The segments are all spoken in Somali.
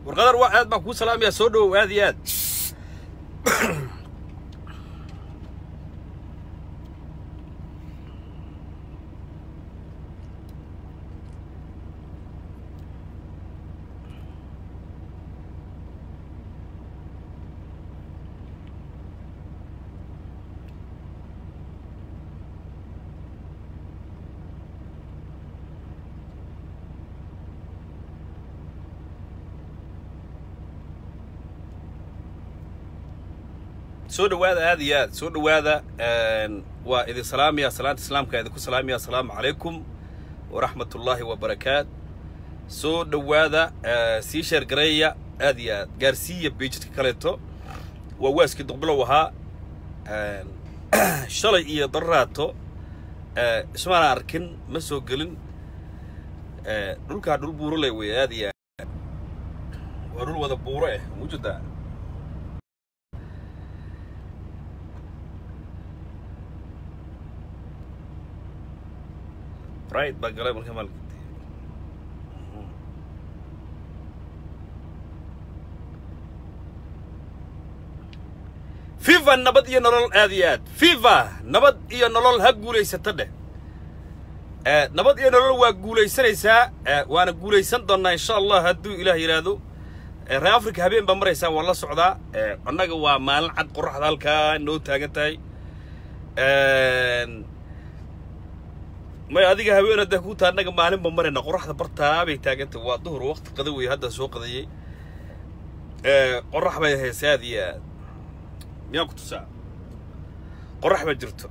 warqadar waa aad baan kuu salaamayaa soo dhowow aad iyo aad soo dhowaada aad iyo aad soo dhowaada waa idin salaamaya salaanta islaamka idinku salaamaya asalaamu calaykum waraxmat ullaahi wabarakaat soo dhowaada sii sheergareeya aad iyo aad gaarsiiya beijidka kaleeto waa waaskii duqbilow ahaa shalay iyo darraato ismaana arkin ma soo gelin dhulkaa dhul buuro leh wey aad iyo aad waa dhul wada buuro eh mujada right baa galay marka maalka fifa nabad iyo nolol aad iyo aad fifa nabad iyo nolol ha guulaysata dheh nabad iyo nolol waa guulaysanaysaa waana guulaysan doonnaa insha allah hadduu ilaah yidhaahdo reer africa habeen baa maraysaan waan la socdaa annaga waa maalin cad qorraxda halkaa noo taagan tahay may adiga haween haddaa kuu taa annaga maalinba marayna qorraxda bartaa bay taagantahay waa duhur waqti qada wey hadda soo qadayey qorrax bay hayse aad iyo aad miyaan ku tusaa qorrax baa jirto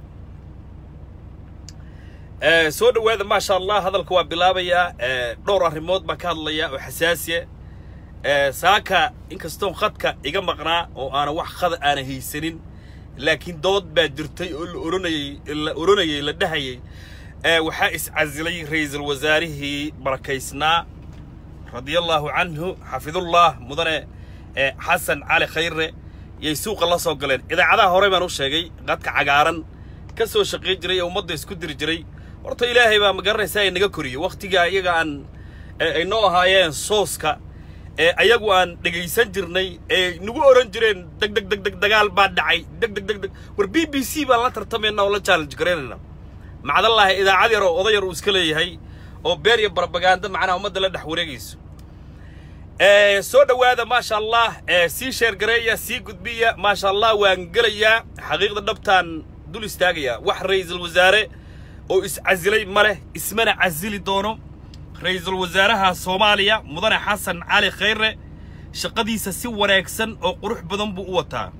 soo dhowaada maasha allah hadalka waa bilaabayaa dhowr arrimood baan ka hadlayaa oo xasaasiya saaka inkastoon khadka iga maqnaa oo aanan wax khada aana haysanin laakiin dood baa jirtay oo la oranayey la oranayey la dhahayey waxaa iscasilay ra'iisul wasaarihii barakaysnaa radiallahu canhu xafidullah mudane xasan cali khayre yay suuqa la soo galeen idaacadaha horey baan u sheegay qadka cagaaran ka soo shaqayn jiray ee ummadda isku diri jiray horta ilaahay baa ma garanaysaa ay naga koriyo wakhtigaa iyaga aan ay noo ahaayeen sooska ee ayagu aan dhegaysan jirnay ee nagu oran jireen deg deg deg deg dagaal baa dhacay deg deg deg deg war b b c baan la tartamaynaa oo la challenge garaynayna macdallahi idaacad yar oo oday yar uu iska leeyahay oo beer iyo barabagaanda macnaha ummadda la dhex wareegayso soo dhowaada maasha allah sii sheergareeya sii gudbiya maasha allah waan gelayaa xaqiiqda dhabtaan dul istaagayaa wax ra'iisul wasaare oo iscasilay ma leh ismana casili doono ra'iisul wasaaraha soomaaliya mudane xasan cali khayre shaqadiisa si wanaagsan oo qurux badan buu u wataa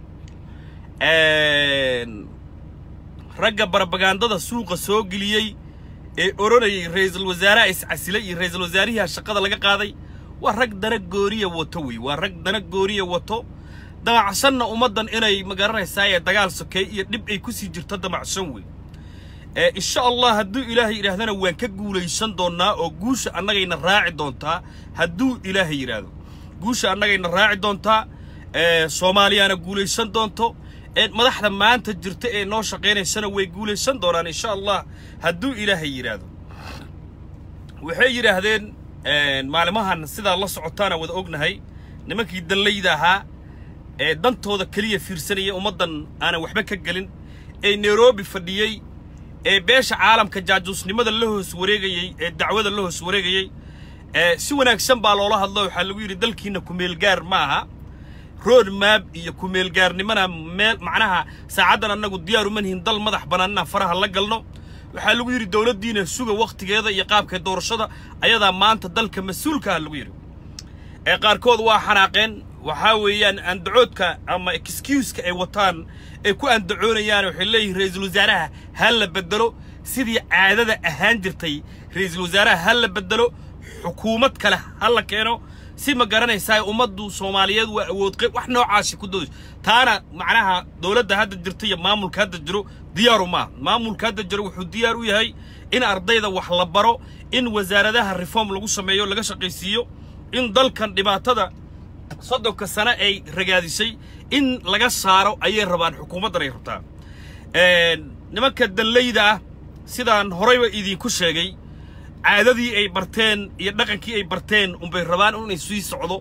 ragga barabagaandada suuqa soo geliyey ee odhanayay ra'iisul wasaaraha iscasilay iyo ra'iisul wasaarihiha shaqada laga qaaday waa rag dana gooriya wato wey waa rag dana gooriya wato damacsanna ummaddan inay magaranaysaa ee dagaal sokeey iyo dhib ay ku sii jirto damacsan wey insha allah hadduu ilaahay yidhaahdana waan ka guulaysan doonnaa oo guusha annagayna raaci doontaa hadduu ilaahay yidhaahdo guusha annagayna raaci doontaa soomaaliyaana guulaysan doonto madaxda maanta jirta ee noo shaqaynaysana way guulaysan doonaan insha allah hadduu ilaahay yidhaahdo waxay yidhaahdeen maalimahan sidaa la socotaana wada ognahay nimankii dallayda ahaa ee dantooda keliya fiirsanaya ummaddan aanan waxba ka gelin ee nairobi fadhiyey ee beesha caalamka jaajuusnimada la hoos wareegayey ee dacwada la hoos wareegayey si wanaagsan baa loola hadlo waxaa lagu yidhi dalkiinna kumeelgaar ma aha road map iyo kumeelgaarnimana meel macnaha saacaddan annagu diyaaru manihin dal madax bannaan inaan faraha la galno waxaa lagu yidhi dowladdiina suga wakhtigeeda iyo qaabka doorashada ayadaa maanta dalka mas-uulka ah lagu yidhi ee qaarkood waa xanaaqeen waxaa weeyaan andacoodka ama excuuska ay wataan ay ku andacoonayaan waxay leeyihin ra'iisul wasaaraha ha la beddelo sidii caadada ahaan jirtay ra'iisul wasaaraha ha la beddelo xukuumad kale ha la keeno si ma garanaysaa ummaddu soomaaliyeed waa awood qayb wax noocaasi ku doodays taana macnaha dowladda hadda jirta iyo maamulka hadda jiro diyaaru maaha maamulka hadda jiro wuxuu diyaar u yahay in ardayda wax la baro in wasaaradaha reform lagu sameeyo laga shaqaysiiyo in dalkan dhibaatada soddonka sane ay ragaadisay in laga saaro ayay rabaan xukuumaddan ay rabtaa nimanka dallayda ah sidaan horeyba idinku sheegay caadadii ay barteen iyo dhaqankii ay barteen unbay rabaan inay sii socdo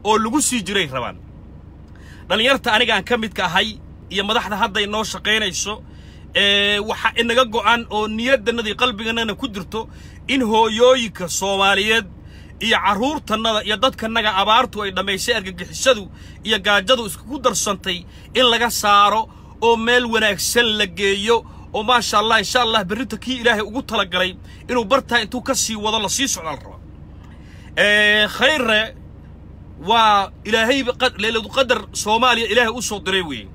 oo lagu sii jiray rabaan dhallinyarta anigaan ka midka ahay iyo madaxda hadda inoo shaqaynayso waxa inaga go'an oo niyaddannada iyo qalbigannana ku jirto in hooyooyinka soomaaliyeed iyo carruurtannada iyo dadkannaga abaartu ay dhammaysay argagixisadu iyo gaajadu iskugu darsantay in laga saaro oo meel wanaagsan la geeyo oo maasha allah insha allah berrinta kii ilaahay ugu talagalay inuu bartaa intuu ka sii wado la sii socdaal raba khayre waa ilaahay leyladu qadar soomaaliya ilaahay u soo diray weeye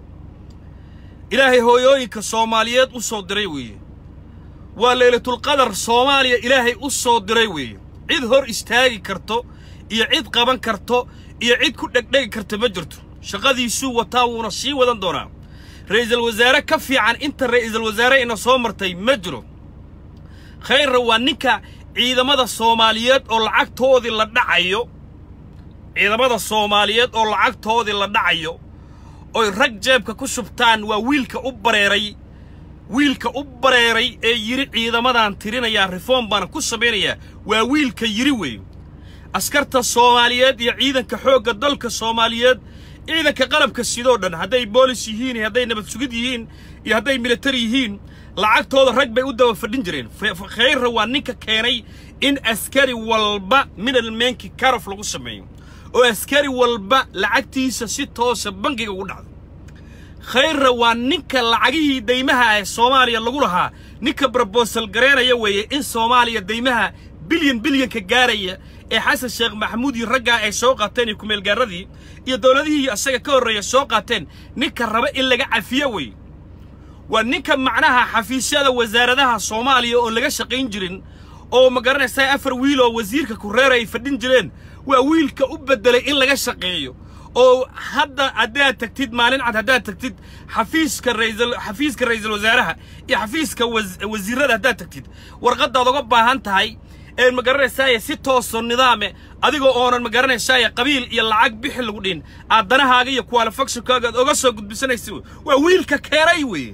ilaahay hooyooyinka soomaaliyeed u soo diray weeye waa leylatulqadar soomaaliya ilaahay u soo diray weeye cid hor istaagi karto iyo cid qaban karto iyo cid ku dhegdhegi karta ma jirto shaqadiisuu wataa wuuna sii wadan doonaa ra'iisul wasaare ka fiican inta ra'iisul wasaare ina soo martay ma jiro khayrra waa ninka ciidamada soomaaliyeed oo lacagtoodii la dhacayo ciidamada soomaaliyeed oo lacagtoodii la dhacayo oy rag jeebka ku shubtaan waa wiilka u bareeray wiilka u bareeray ee yidhi ciidamadan tirinayaa reform baana ku samaynayaa waa wiilka yidhi weeye askarta soomaaliyeed iyo ciidanka xoogga dalka soomaaliyeed ciidanka qalabka sidoo dhan hadday boolis yihiin iyo hadday nabad sugid yihiin iyo hadday militari yihiin lacagtooda rag bay u daba fadhin jireen khayrra waa ninka keenay in askari walba minalmeenki karof lagu sameeyo oo askari walba lacagtiisa si toosa bangiga ugu dhacdo khayrra waa ninka lacagihii daymaha ee soomaaliya lagu lahaa ninka brobosal garaynaya weeye in soomaaliya daymaha bilyan bilyanka gaaraya ee xasan sheekh maxamuud iyo raggaa ay soo qaateen iyo kumeelgaaradii iyo dowladihii asaga ka horreeya soo qaateen ninka raba in laga cafiyo weeye waa ninka macnaha xafiisyada wasaaradaha soomaaliya oon laga shaqayn jirin oo ma garanaysaa afar wiil oo wasiirka kureer ay fadhin jireen waa wiilka u beddelay in laga shaqeeyo oo hadda haddaad tagtid maalin cad haddaad tagtid xafiiska raisal xafiiska ra'iisul wasaaraha iyo xafiiska wasiirada haddaad tagtid warqaddaad uga baahan tahay ee ma garanaysaaye si tooso nidaame adigoo oonan ma garanaysaaye qabiil iyo lacag bixi lagu dhihin aad danahaaga iyo qualifactionkaaga aad oga soo gudbisanaysa waa wiilka keenay weeye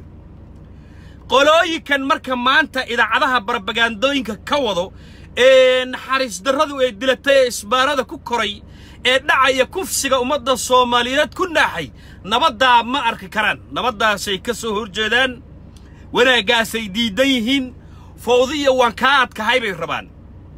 qolooyinkan marka maanta idaacadaha barbagaandooyinka ka wado ee naxariis darradu ay dilatay ee isbaarada ku koray ee dhacaya kufsiga ummadda soomaaliyeed ku naaxay nabaddaa ma arki karaan nabaddaasay ka soo horjeedaan wanaaggaasay diidan yihiin fawdiya waan kaa adkahay bay rabaan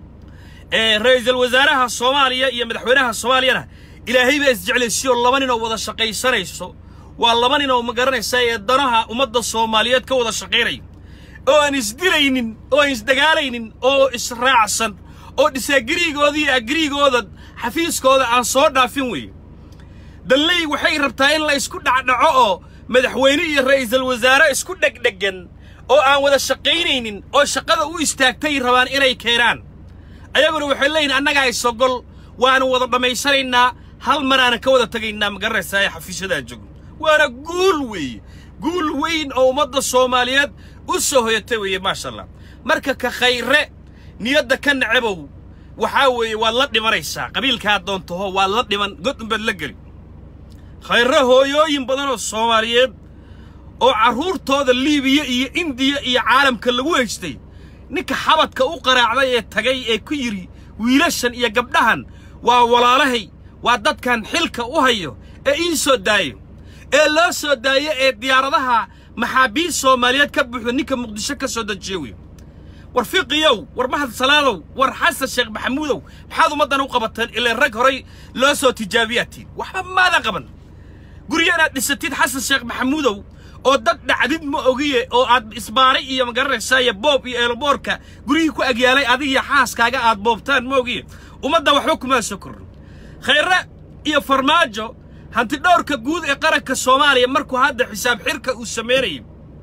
ra'iisul wasaaraha soomaaliya iyo madaxweynaha soomaaliyana ilaahay baa isjeclaysiyo laba nin oo wada shaqaysanayso waa laba nin oo ma garanaysaa ee danaha ummadda soomaaliyeed ka wada shaqaynaya oo aan isdilaynin oo aan isdagaalaynin oo israacsan oo dhisaagiriigooda iyo agriigooda xafiiskooda aan soo dhaafin weeye dalley waxay rabtaa in la isku dhacdhaco oo madaxweyne iyo ra'iisul wasaare isku dhegdhegan oo aan wada shaqaynaynin oo shaqada u istaagtay rabaan inay keenaan ayaguna waxay leeyihin annagaa isogol waanu wada dhammaysanaynaa hal maraanan ka wada tegaynaa ma garanaysaa ee xafiisyadaa joogno waana guul weeye guul weyn oo ummadda soomaaliyeed u soo hoyatay weeye maasha allah marka ka khayre niyadda ka nacabow waxaa weeye waad la dhimanaysaa qabiilkaa doontaho waad la dhiman god unbaad la geli khayre hooyooyin badan oo soomaaliyeed oo carruurtooda liibiya iyo indiya iyo caalamka lagu haystay ninka xabadka u qaraacday ee tagay ee ku yidhi wiilashan iyo gabdhahan waa walaalahay waa dadkan xilka u hayo ee ii soo daayo ee loo soo daayo ee diyaaradaha maxaabiist soomaaliyeed ka buuxda ninka muqdisho ka soo dejiye wey war fiqiyow war mahad salaadow war xasan sheekh maxamuudow maxaad ummaddan u qabateen ilaa rag horay loo soo tijaabiyatiin waxba maadan qaban guryo inaad dhisatid xasan sheekh maxamuudow oo dad dhacdid ma ogiye oo aad isbaaray iyo ma garanaysaaye boob iyo eelboorka guryihii ku agyaalay adigiyo xaaskaaga aad boobtaan ma ogiye ummadda waxba kumaa soo korrin khayre iyo farmaajo hantidhowrka guud ee qaranka soomaaliya markuu hadda xisaab xirka uu samaynayay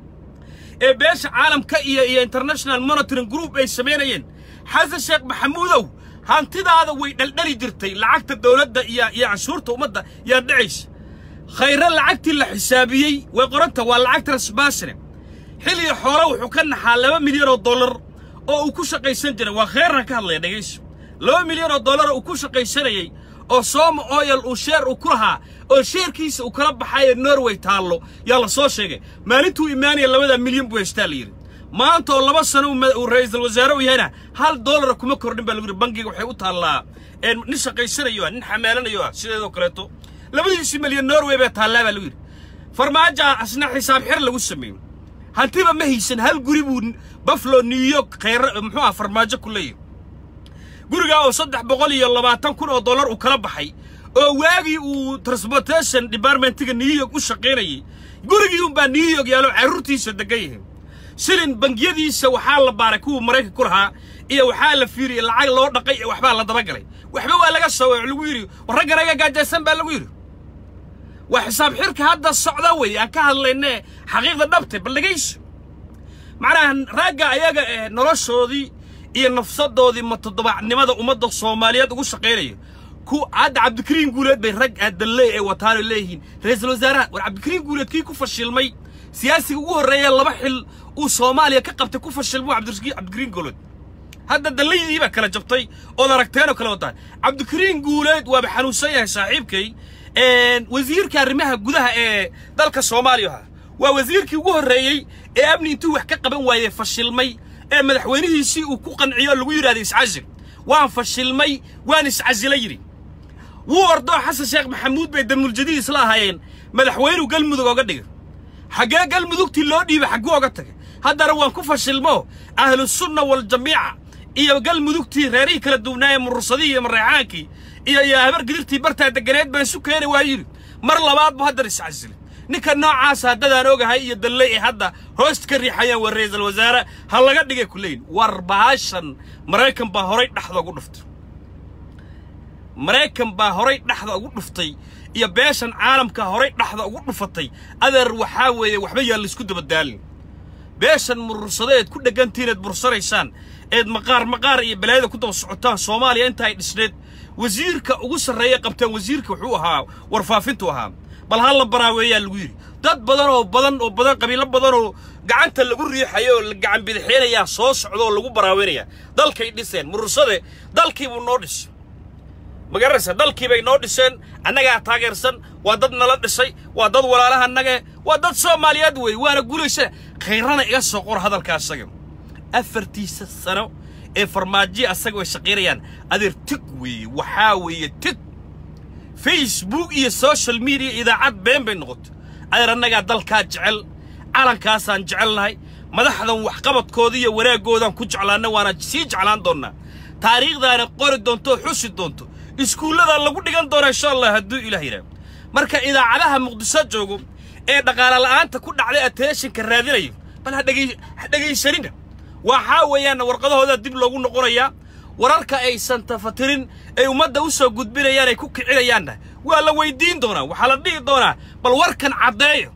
ee beesha caalamka iyo iyo international monitoring group ay samaynayeen xasan sheekh maxamuudow hantidaada way dhaldhali jirtay lacagta dawladda iyo iyo canshuurta ummadda yaa dhacaysa khayre lacagtii la xisaabiyey way qoranta waa lacag transbasine xilliga xoole wuxuu ka naxaa laba milyan oo dollar oo uu ku shaqaysan jiray waa khayrna ka hadlaya dhegayso laba milyan oo dollar uu ku shaqaysanayey oo sooma oyal uu sheer uu ku lahaa oo sheerkiisa uu kala baxayo norway taallo yaa la soo sheegay maalintuu imaanaya labada milyan buu haystaa la yidhi maanta oo laba sano uu ra'iisul wasaare u yahayna hal dollara kuma kordhin baa lagu yidhi bangiga waxay u taallaa nin shaqaysanayo ah nin xamaalanayo ah sideedoo kaleeto labadiisii milyan norway baa taallaa baa lagu yidhi farmaajo asna xisaab xir lagu sameeyo hantiba ma haysan hal guri buu buffalo new york khayra muxuu ah farmaajo ku leeyahy gurigaa oo saddex boqol iyo labaatan kun oo dollar uu kala baxay oo waagii uu transportation departmentiga new york u shaqaynayay gurigii unbaa new york yaalo carruurtiisa degan yihiin shilin bangiyadiisa waxaa la baaray kuwa maraykanka ku lahaa iyo waxaa la fiiriyey lacag loo dhaqay iyo waxbaa la dabagalay waxba waa laga soo lagu yidhi raggan aga gaajaysan baa lagu yidhi waa xisaab xirka hadda socda wey aan ka hadlayne xaqiiqda dhabte bal dhegayso macnaha ragga ayaga eh noloshoodii iyo nafsadoodii ma toddobacnimada ummadda soomaaliyeed ugu shaqaynaya ku hadda cabdikariin guuleed bay rag aadalle ee wataano leeyihiin ra-iisul wasaaraha war cabdikariin guuleed kii ku fashilmay siyaasiga ugu horreeya laba xil uu soomaaliya ka qabtay ku fashilmo cabdikariin guuleed hadda dallaydii baa kala jabtay ood aragteen oo kale wataan cabdikariin guuleed waaba xanuunsan yahay saaxiibkay wasiirka arrimaha gudaha ee dalka soomaaliya ahaa waa wasiirkii ugu horreeyey ee amni intuu wax ka qaban waayey fashilmay ee madaxweynihiisii uu ku qanciyo lagu yidhahda iscasil waan fashilmay waan iscasila yidhi wuu ordoo xasan sheekh maxamuud bay damuuljadiid isla ahaayeen madaxweynuu galmudug oga dhigay xaggee galmudugtii loo dhiibay xagguu oga tagay haddana waan ku fashilmo ahlusunna waljamiica iyo galmudugtii reerihii kala duwnaayee murursadihii iyo mareexaankii iyo iyo habar gidirtii bartaa deganeed baan isu keeni waa yidhi mar labaad bu haddana iscasilay ninka noocaasa haddadaan ogahay iyo dalle ee hadda hoosta ka riixayaan waa ra'iisul wasaare ha laga dhigay ku leeyihin war bahashan maraykan baa horay dhexda ugu dhuftay maraykan baa horay dhexda ugu dhuftay iyo beeshan caalamka horay dhexda ugu dhufatay adeer waxaa weeye waxba yaan laysku dabadaalin beeshan murursado eed ku dheggantihin eed bursanaysaan eed maqaar maqaar iyo balaayada ku daba socotaan soomaaliya inta ay dhisneed wasiirka ugu sarreeya qabtaan wasiirka wuxuu ahaa warfaafintu ahaa bal ha la baraaweeyaa lagu yidhi dad badan oo badan oo badan qabiilo badan oo gacanta lagu riixayo oo la gacan bidixeenayaa soo socda oo lagu baraaweynaya dalkay dhiseen murursade dalkii buu noo dhisay ma garanaysa dalkii bay noo dhiseen annagaa taageersan waa dad nala dhisay waa dad walaalaha annage waa dad soomaaliyeed weeye waana guulaysa khayrana iga soo qor hadalka asaga afartiisa sano ee farmaajiya asaga way shaqaynayaan adeer tig weeye waxaa weeye tig facebook iyo social media idaacad been bay noqotay adeer annagaa dalkaa jecel calankaasaan jecelnahay madaxdan waxqabadkooda iyo wanaaggoodaan ku jeclaanna waana sii jeclaan doonnaa taariikhdaana qori doonto oo xusi doonto iskuulladaa lagu dhigan doonaa insha allah hadduu ilaah yidhaah marka idaacadaha muqdiso joogo ee dhaqaale la'aanta ku dhacday attentionka raadinayo bal ha dhegaysanina waxaa weeyaanna warqadahoodaa dib loogu noqonayaa wararka aysan tafatirin ay ummadda u soo gudbinayaan ay ku kicinayaanna waa la weyddiin doonaa waxaa la dhihi doonaa bal warkan caddeeyo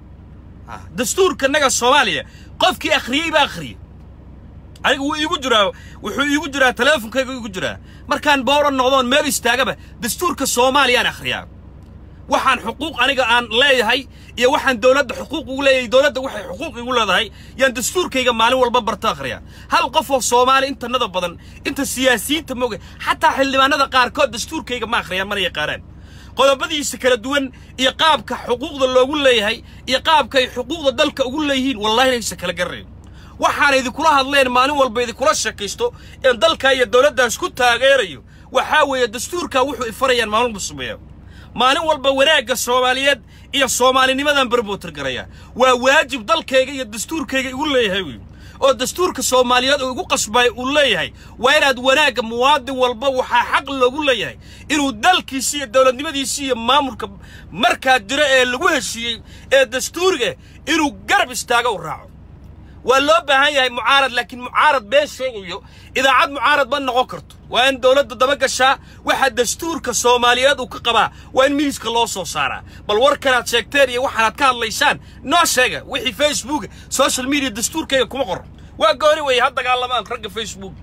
dastuurka naga soomaaliya qofkii akhriyey baa akhriyey aniga wuu iigu jiraa wuxuu iigu jiraa teleefonkayga iigu jiraa markaan booran noqdoon meel istaagaba dastuurka soomaaliyaan akhriyaa waxaan xuquuq aniga aan leeyahay iyo waxaan dowladda xuquuq ugu leeyahay dowladda waxay xuquuq igu leedahay yaan dastuurkayga maalin walba barto akhriyaa hal qof oo soomaali intanada badan inta siyaasiyiinta mooga xataa xildhibaanada qaarkood dastuurkayga ma akhriyaan mana yaqaanaan qodobadiisa kala duwan iyo qaabka xuquuqda loogu leeyahay iyo qaabka ay xuquuqda dalka ugu leeyihiin wallahi inaysa kala garanayn waxaan idinkula hadleen maalin walba idinkula sheekaysto in dalka iyo dowladdaas ku taageerayo waxaa weeye dastuurkaa wuxuu ifarayaan maalin walba sameeya maalin walba wanaagga soomaaliyeed iyo soomaalinimadan barbotir garaya waa waajib dalkayga iyo dastuurkayga igu leeyahay wey oo dastuurka soomaaliyeed uu igu qasbay uu leeyahay waa inaad wanaagga muwaadin walba waxaa xaq loogu leeyahay inuu dalkiisi iyo dowladnimadiisi iyo maamulka markaa jiro ee lagu heshiiyey ee dastuuriga inuu garab istaago u raaco waa loo baahan yahay mucaarad laakiin mucaarad been sheegayo idaacad mucaarad ma noqon karto waa in dowladda daba gashaa waxa dastuurka soomaaliyeed uu ka qabaa waa in miiska loo soo saaraa bal warkanaad sheegteen iyo waxaanaad ka hadlaysaan noo sheega wixii facebook social media dastuurkayga kuma qoro waa gooni weeye ha dagaalamaan ragga facebook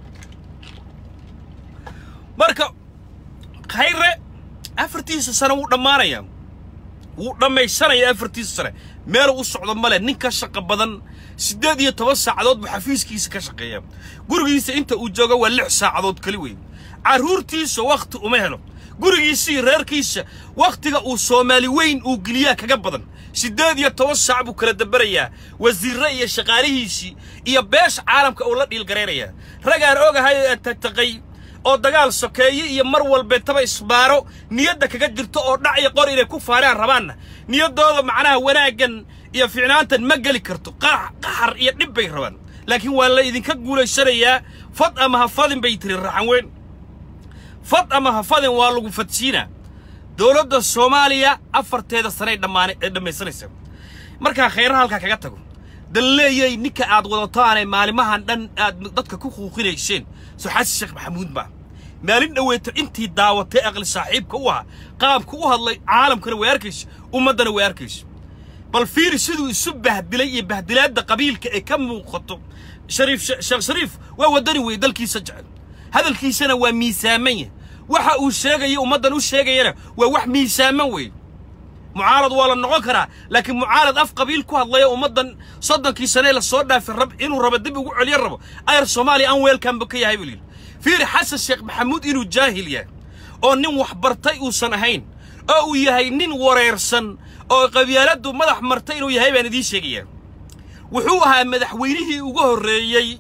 marka khayre afartiisa sano wuu dhammaanayaa wuu dhammaysanaya afartiisa sane meel u socdo male nin ka shaqo badan siddeed iyo toban saacadood buu xafiiskiisa ka shaqeeya gurigiisa inta uu joogo waa lix saacadood keli weyn carruurtiisa wakhti uma helo gurigiisa iyo reerkiisa wakhtiga uu soomaali weyn uu geliyaa kaga badan siddeed iyo toban saac buu kala daberayaa wasiirre iyo shaqaalihiisii iyo beesha caalamka uu la dhiilgaraynayaa ragaan ogahay ee tagtaqay oo dagaal sokeeye iyo mar walbeetaba isbaaro niyadda kaga jirto oo dhac iyo qor inay ku faaraan rabaanna niyaddooda macnaha wanaaggan iyo ficnaantan ma geli karto qaxar iyo dhib bay rabaan laakiin waa la idinka guulaysanayaa fad ama ha fadin bay tiri raxan weyn fad ama ha fadin waa lagu fadsiinaa dowladda soomaaliya afarteeda sanay dhammaan ee dhammaysanaysa markaa khayraha halkaa kaga tago dal leeyay ninka aad wadataanee maalimahan dhan aad dadka ku quuqinayseen soo xasan sheekh maxamuud baa maalin dhoweeto intii daawatay aqli saaxiibka u ahaa qaabka u hadlay caalamkana way arkayso ummaddana way arkayso bal fiiri siduu isu bahdilay iyo bahdilaadda qabiilka ee ka muuqato shariif sheekh shariif waa waddani weeye dalkiisa jecel hadalkiisana waa miisaaman yahay waxa uu sheegaya ummaddan u sheegayana waa wax miisaaman weeye mucaarad waa la noqon karaa laakiin mucaarad af qabiil ku hadlaya ummaddan soddonkii sanee la soo dhaafay rab inuu rabo dib ugu celiyo rabo ayar soomaaliya aan weelkanba ka yahay buu yidhi fiiri xasan sheekh maxamuud inuu jaahil yahay oo nin wax bartay uusan ahayn oo uu yahay nin wareersan oo qabyaaladdu madax martay inuu yahay baan idiin sheegayaa wuxuu ahaa madaxweynihii ugu horreeyey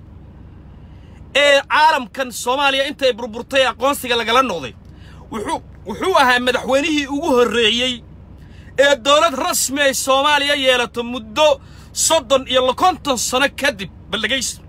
ee caalamkan soomaaliya intay burburtay aqoonsiga lagala noqday wuxuu wuxuu ahaa madaxweynihii ugu horreeyey ee dowlad rasmi ay soomaaliya yeelato muddo soddon iyo konton sano kadib baldhegaysta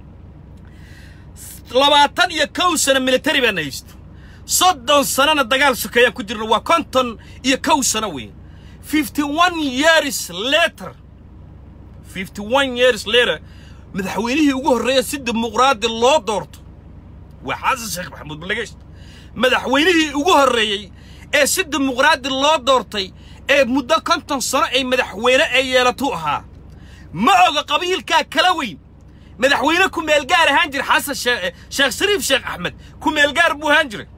labaatan iyo kow sano militari baana haysto soddon sanona dagaal sokeeyaan ku jirno waa konton iyo kow sano weeye fifty one years later fifty one years later madaxweynihii ugu horreeya si dimuqraadi loo doorto waa xasan sheekh maxamuud baldhegaysta madaxweynihii ugu horreeyey ee si dimuqraadi loo doortay ee muddo konton sano ay madaxweyne ay yeelatuu ahaa ma oga qabiilkaa kala weyn madaxweyne ku meelgaar ahaan jira xasan sheekh shariif sheekh axmed ku meelgaar buu ahaan jiray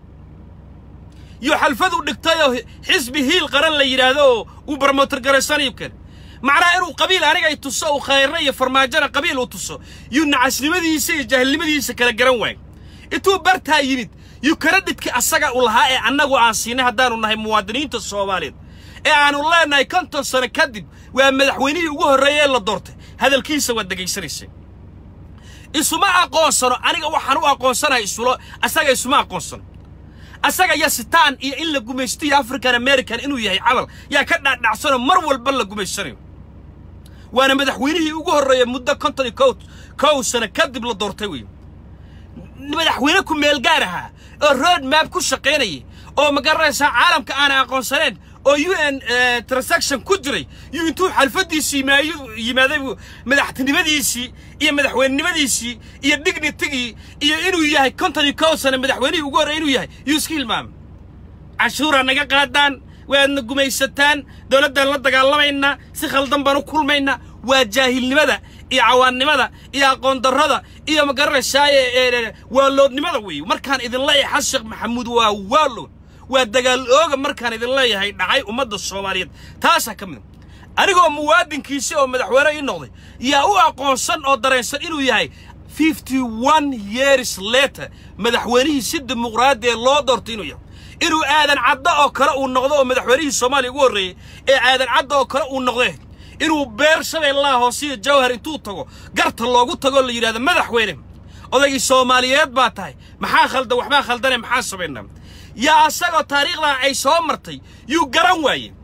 iyo xalfad u dhigtayoo xisbi hiil qaran la yidhaahdo oo uu barmotor garaysanayo kale macnaha inuu qabiil aniga ay tuso uu khayrna iyo farmaajona qabiil uu tuso yuu nacasnimadiisa iyo jaahilnimadiisa kala garan waayo intuu bartaa yimid yuu karadhidkii asaga u lahaa ee annagu aan siinay haddaanu nahay muwaadiniinta soomaaliyeed ee aanu leenahay konton sano kadib waa madaxweynihii ugu horreeyey ee la doortay hadalkiisa waad dhegaysanaysay isuma aqoonsano aniga waxaan u aqoonsanahay isulo asaga isuma aqoonsano asaga yasitaan iyo in la gumaysto iyo african american inuu yahay camal yaa ka dhaadhacsanoo mar walba la gumaysanayo waana madaxweynihii ugu horreeya muddo konton iyo kow kow sano kadib la doortay wey madaxweyne ku meelgaar ahaa oo road map ku shaqaynayay oo magaranaysaa caalamka aanay aqoonsaneen oo u n transaction ku jiray yuu intuu xalfaddiisii yimaaday madaxtinimadiisii iyo madaxweynenimadiisii iyo dignitigii iyo inuu yahay konton iyo kow sano madaxweynihii ugu horrey inuu yahay yuu iska hilmaamay cashuuraa naga qaadaan waadna gumaysataan dowladdan la dagaalamaynaa si khaldan baan u kulmaynaa waa jaahilnimada iyo cawaannimada iyo aqoondarrada iyo magaranaysaa waaloodnimada weeye markaan idin leeyahay xasan sheekh maxamuud waa waalood waa dagaal ooga markaan idin leeyahay dhacay ummadda soomaaliyeed taasaa ka mida anigoo muwaadinkiisi oo madaxweyne ii noqday yaa u aqoonsan oo dareensan inuu yahay fifty one years later madaxweynihii si dimuqraadi ee loo doortay inuu yahay inuu aadan caddo oo kale uu noqdo oo madaxweynihii soomaaliya ugu horreeyey ee aadan caddo oo kale uu noqdee inuu beer shabeellaha hoosiyo jawhar intuu tago garta loogu tagoo la yidhahdo madaxweyne odaygii soomaaliyeed baa tahay maxaa khaldan waxbaa khaldane maxaa samaynaa yaa asagoo taariikhdaa ay soo martay yuu garan waaye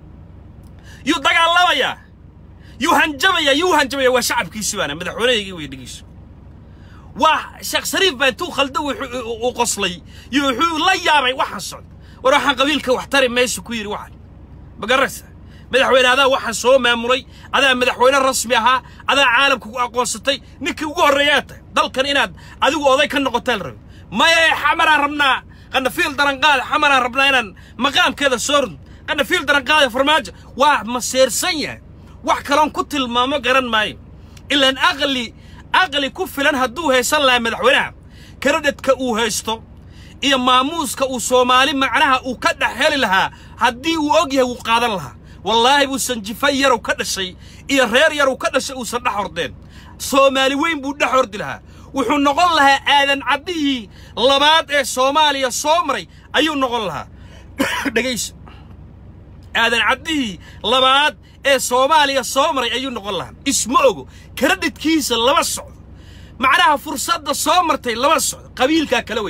yuu dagaalamayaa yuu hanjabayaa yuu hanjabaya waa shacabkiisi baana madaxweynehaygii wey dhegeyso waa sheekh shariif baa intuu khalda uu qoslay iyo wuxuu la yaabay waxaan socda war waxaan qabiilka wax tari mayso ku yidhi waxaan magaraysa madaxweyne adaa waxaan soo maamulay adaa madaxweyne rasmi ahaa adaa caalamka ku aqoonsatay ninkii ugu horreeyaa tahay dalkan inaad adigu oday ka noqotaan rabi maya xamaraan rabnaa qanafiil daranqaada xamaraan rabnaa inaan maqaamkeeda soo rudno qanafiil daranqaada farmaajo waa maseersan yahay wax kaloon ku tilmaamo garan maayo ilaan aqli aqli ku filan hadduu haysan lahaa madaxweynaha karadhadka uu haysto iyo maamuuska uu soomaali macnaha uu ka dhex heli lahaa haddii uu og yahay wuu qaadan lahaa wallaahi buusan jifa yarow ka dhashay iyo reer yarow ka dhashay uusan dhex hordeen soomaali weyn buu dhex hordi lahaa wuxuu noqon lahaa aadan caddihii labaad ee soomaaliya soo maray ayuu noqon lahaa dhegayso aadan caddihii labaad ee soomaaliya soo maray ayuu noqon lahaa isma ogo karadhidkiisa lama socdo macnaha fursadda soo martay lama socdo qabiilkaa kala weyn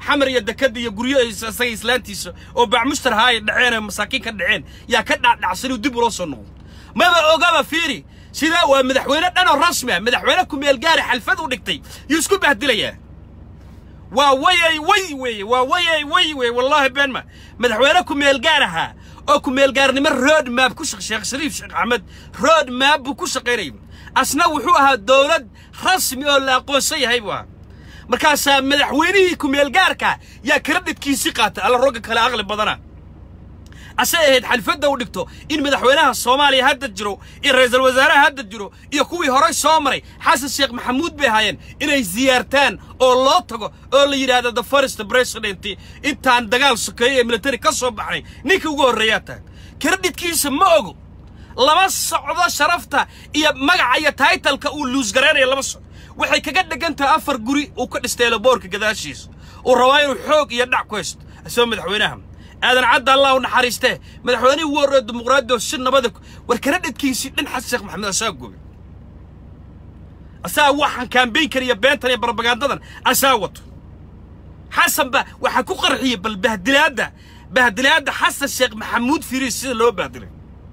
xamar iyo dekada iyo guryo isaga islaantiisa oo bacmushtar haa ay dhaceen oo masaakiin ka dhaceen yaa ka dhacdhacsan inuu dib ula soo noqdo maba ogaba fiiri sidaa waa madaxweyne dhan oo rasmi ah madaxweyne ku-meel gaari xalfad u dhigtay yuu isku bahdilayaa waa wayay way weeye waa wayay way weye wallaahi beenma madaxweyne ku-meel gaar ahaa oo ku-meel gaarnimo road map ku shaq sheekh shariif sheekh axmed road map buu ku shaqaynayay asna wuxuu ahaa dowlad rasmi oo la aqoonsan yahay buu ahaa markaasaa madaxweynihii ku-meel gaarka yaa karadhidkiisii qaatay alla rogga kale aqli badana asay ahayd xalfadda u dhigto in madaxweynaha soomaaliya hadda jiro iyo ra'iisul wasaaraha hadda jiro iyo kuwii horey soo maray xasan sheekh maxamuud bay ahaayeen inay siyaartaan oo loo tago oo la yidhaahdo the first president intaan dagaal sokeeye ee military ka soo baxnay ninkii ugu horreeyaa tahay karadhidkiisa ma ogo lama socdo sharafta iyo magaca iyo taitalka uu luusgaraynaya lama socdo waxay kaga dhegan tahay afar guri uu ka dhistay laboorka gadaashiisa uu rabaa inuu xoog iyo dhac ku haysto isagoo madaxweynaha aadan cadda allah u naxariistee madaxweynihii ugu horreeya dimuqraadiyadda oo si nabada war kala dhadkiisii dhan xasan sheekh maxamed asaa goobay asaa waxaan kaambeynkan iyo beentan iyo barbagandadan asaa wato xasan ba waxaa ku qarxiyey bal bahdilaadda bahdilaadda xasan sheekh maxamuud firiis sida loo bahdilay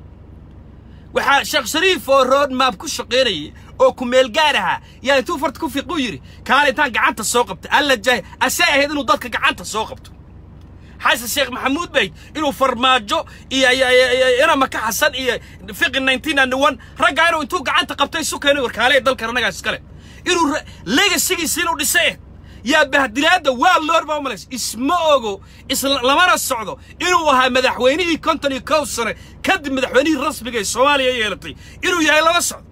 waxaa sheekh shariif oo road map ku shaqaynayay oo ku meel gaar ahaa yaa intuu farta ku fiiquu yidhi kaale intaan gacanta soo qabta alla jaahi asay ahayd inuu dadka gacanta soo qabto xasan sheekh maxamuud bayd inuu farmaajo iyo inama ka xasan iyo fiqi nineteen and one raggaa inuu intuu gacanta qabtay isu keenay warkaale dalkan annagaas iskale inuu legasigiisa inuu dhisay yaa bahdilaadda waa loor baa umalays isma ogo isla lamana socdo inuu ahaa madaxweynihii konton iyo kow sane kadib madaxweynihii rasmiga ee soomaaliya yeelatay inuu yahay lama socdo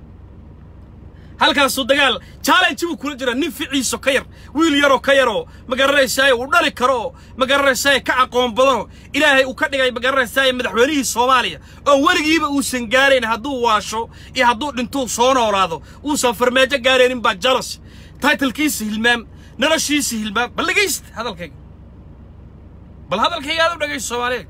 halkaasuu dagaal challenge buu kula jiraa nin ficiiso ka yar wiil yaroo ka yaroo ma garanaysaaye uu dhali karo oo ma garanaysaaye ka aqoon badanoo ilaahay uu ka dhigay ma garanaysaaye madaxweynihii soomaaliya oo weligiiba uusan gaarayn hadduu waasho iyo hadduu dhintuu soo noolaado uusan farmaajo gaaraynin baa jalos taitalkiisa hilmaam noloshiisa hilmaam bal dhegaysta hadalkayga bal hadalkayga aad u dhegaysto soomaaliyeed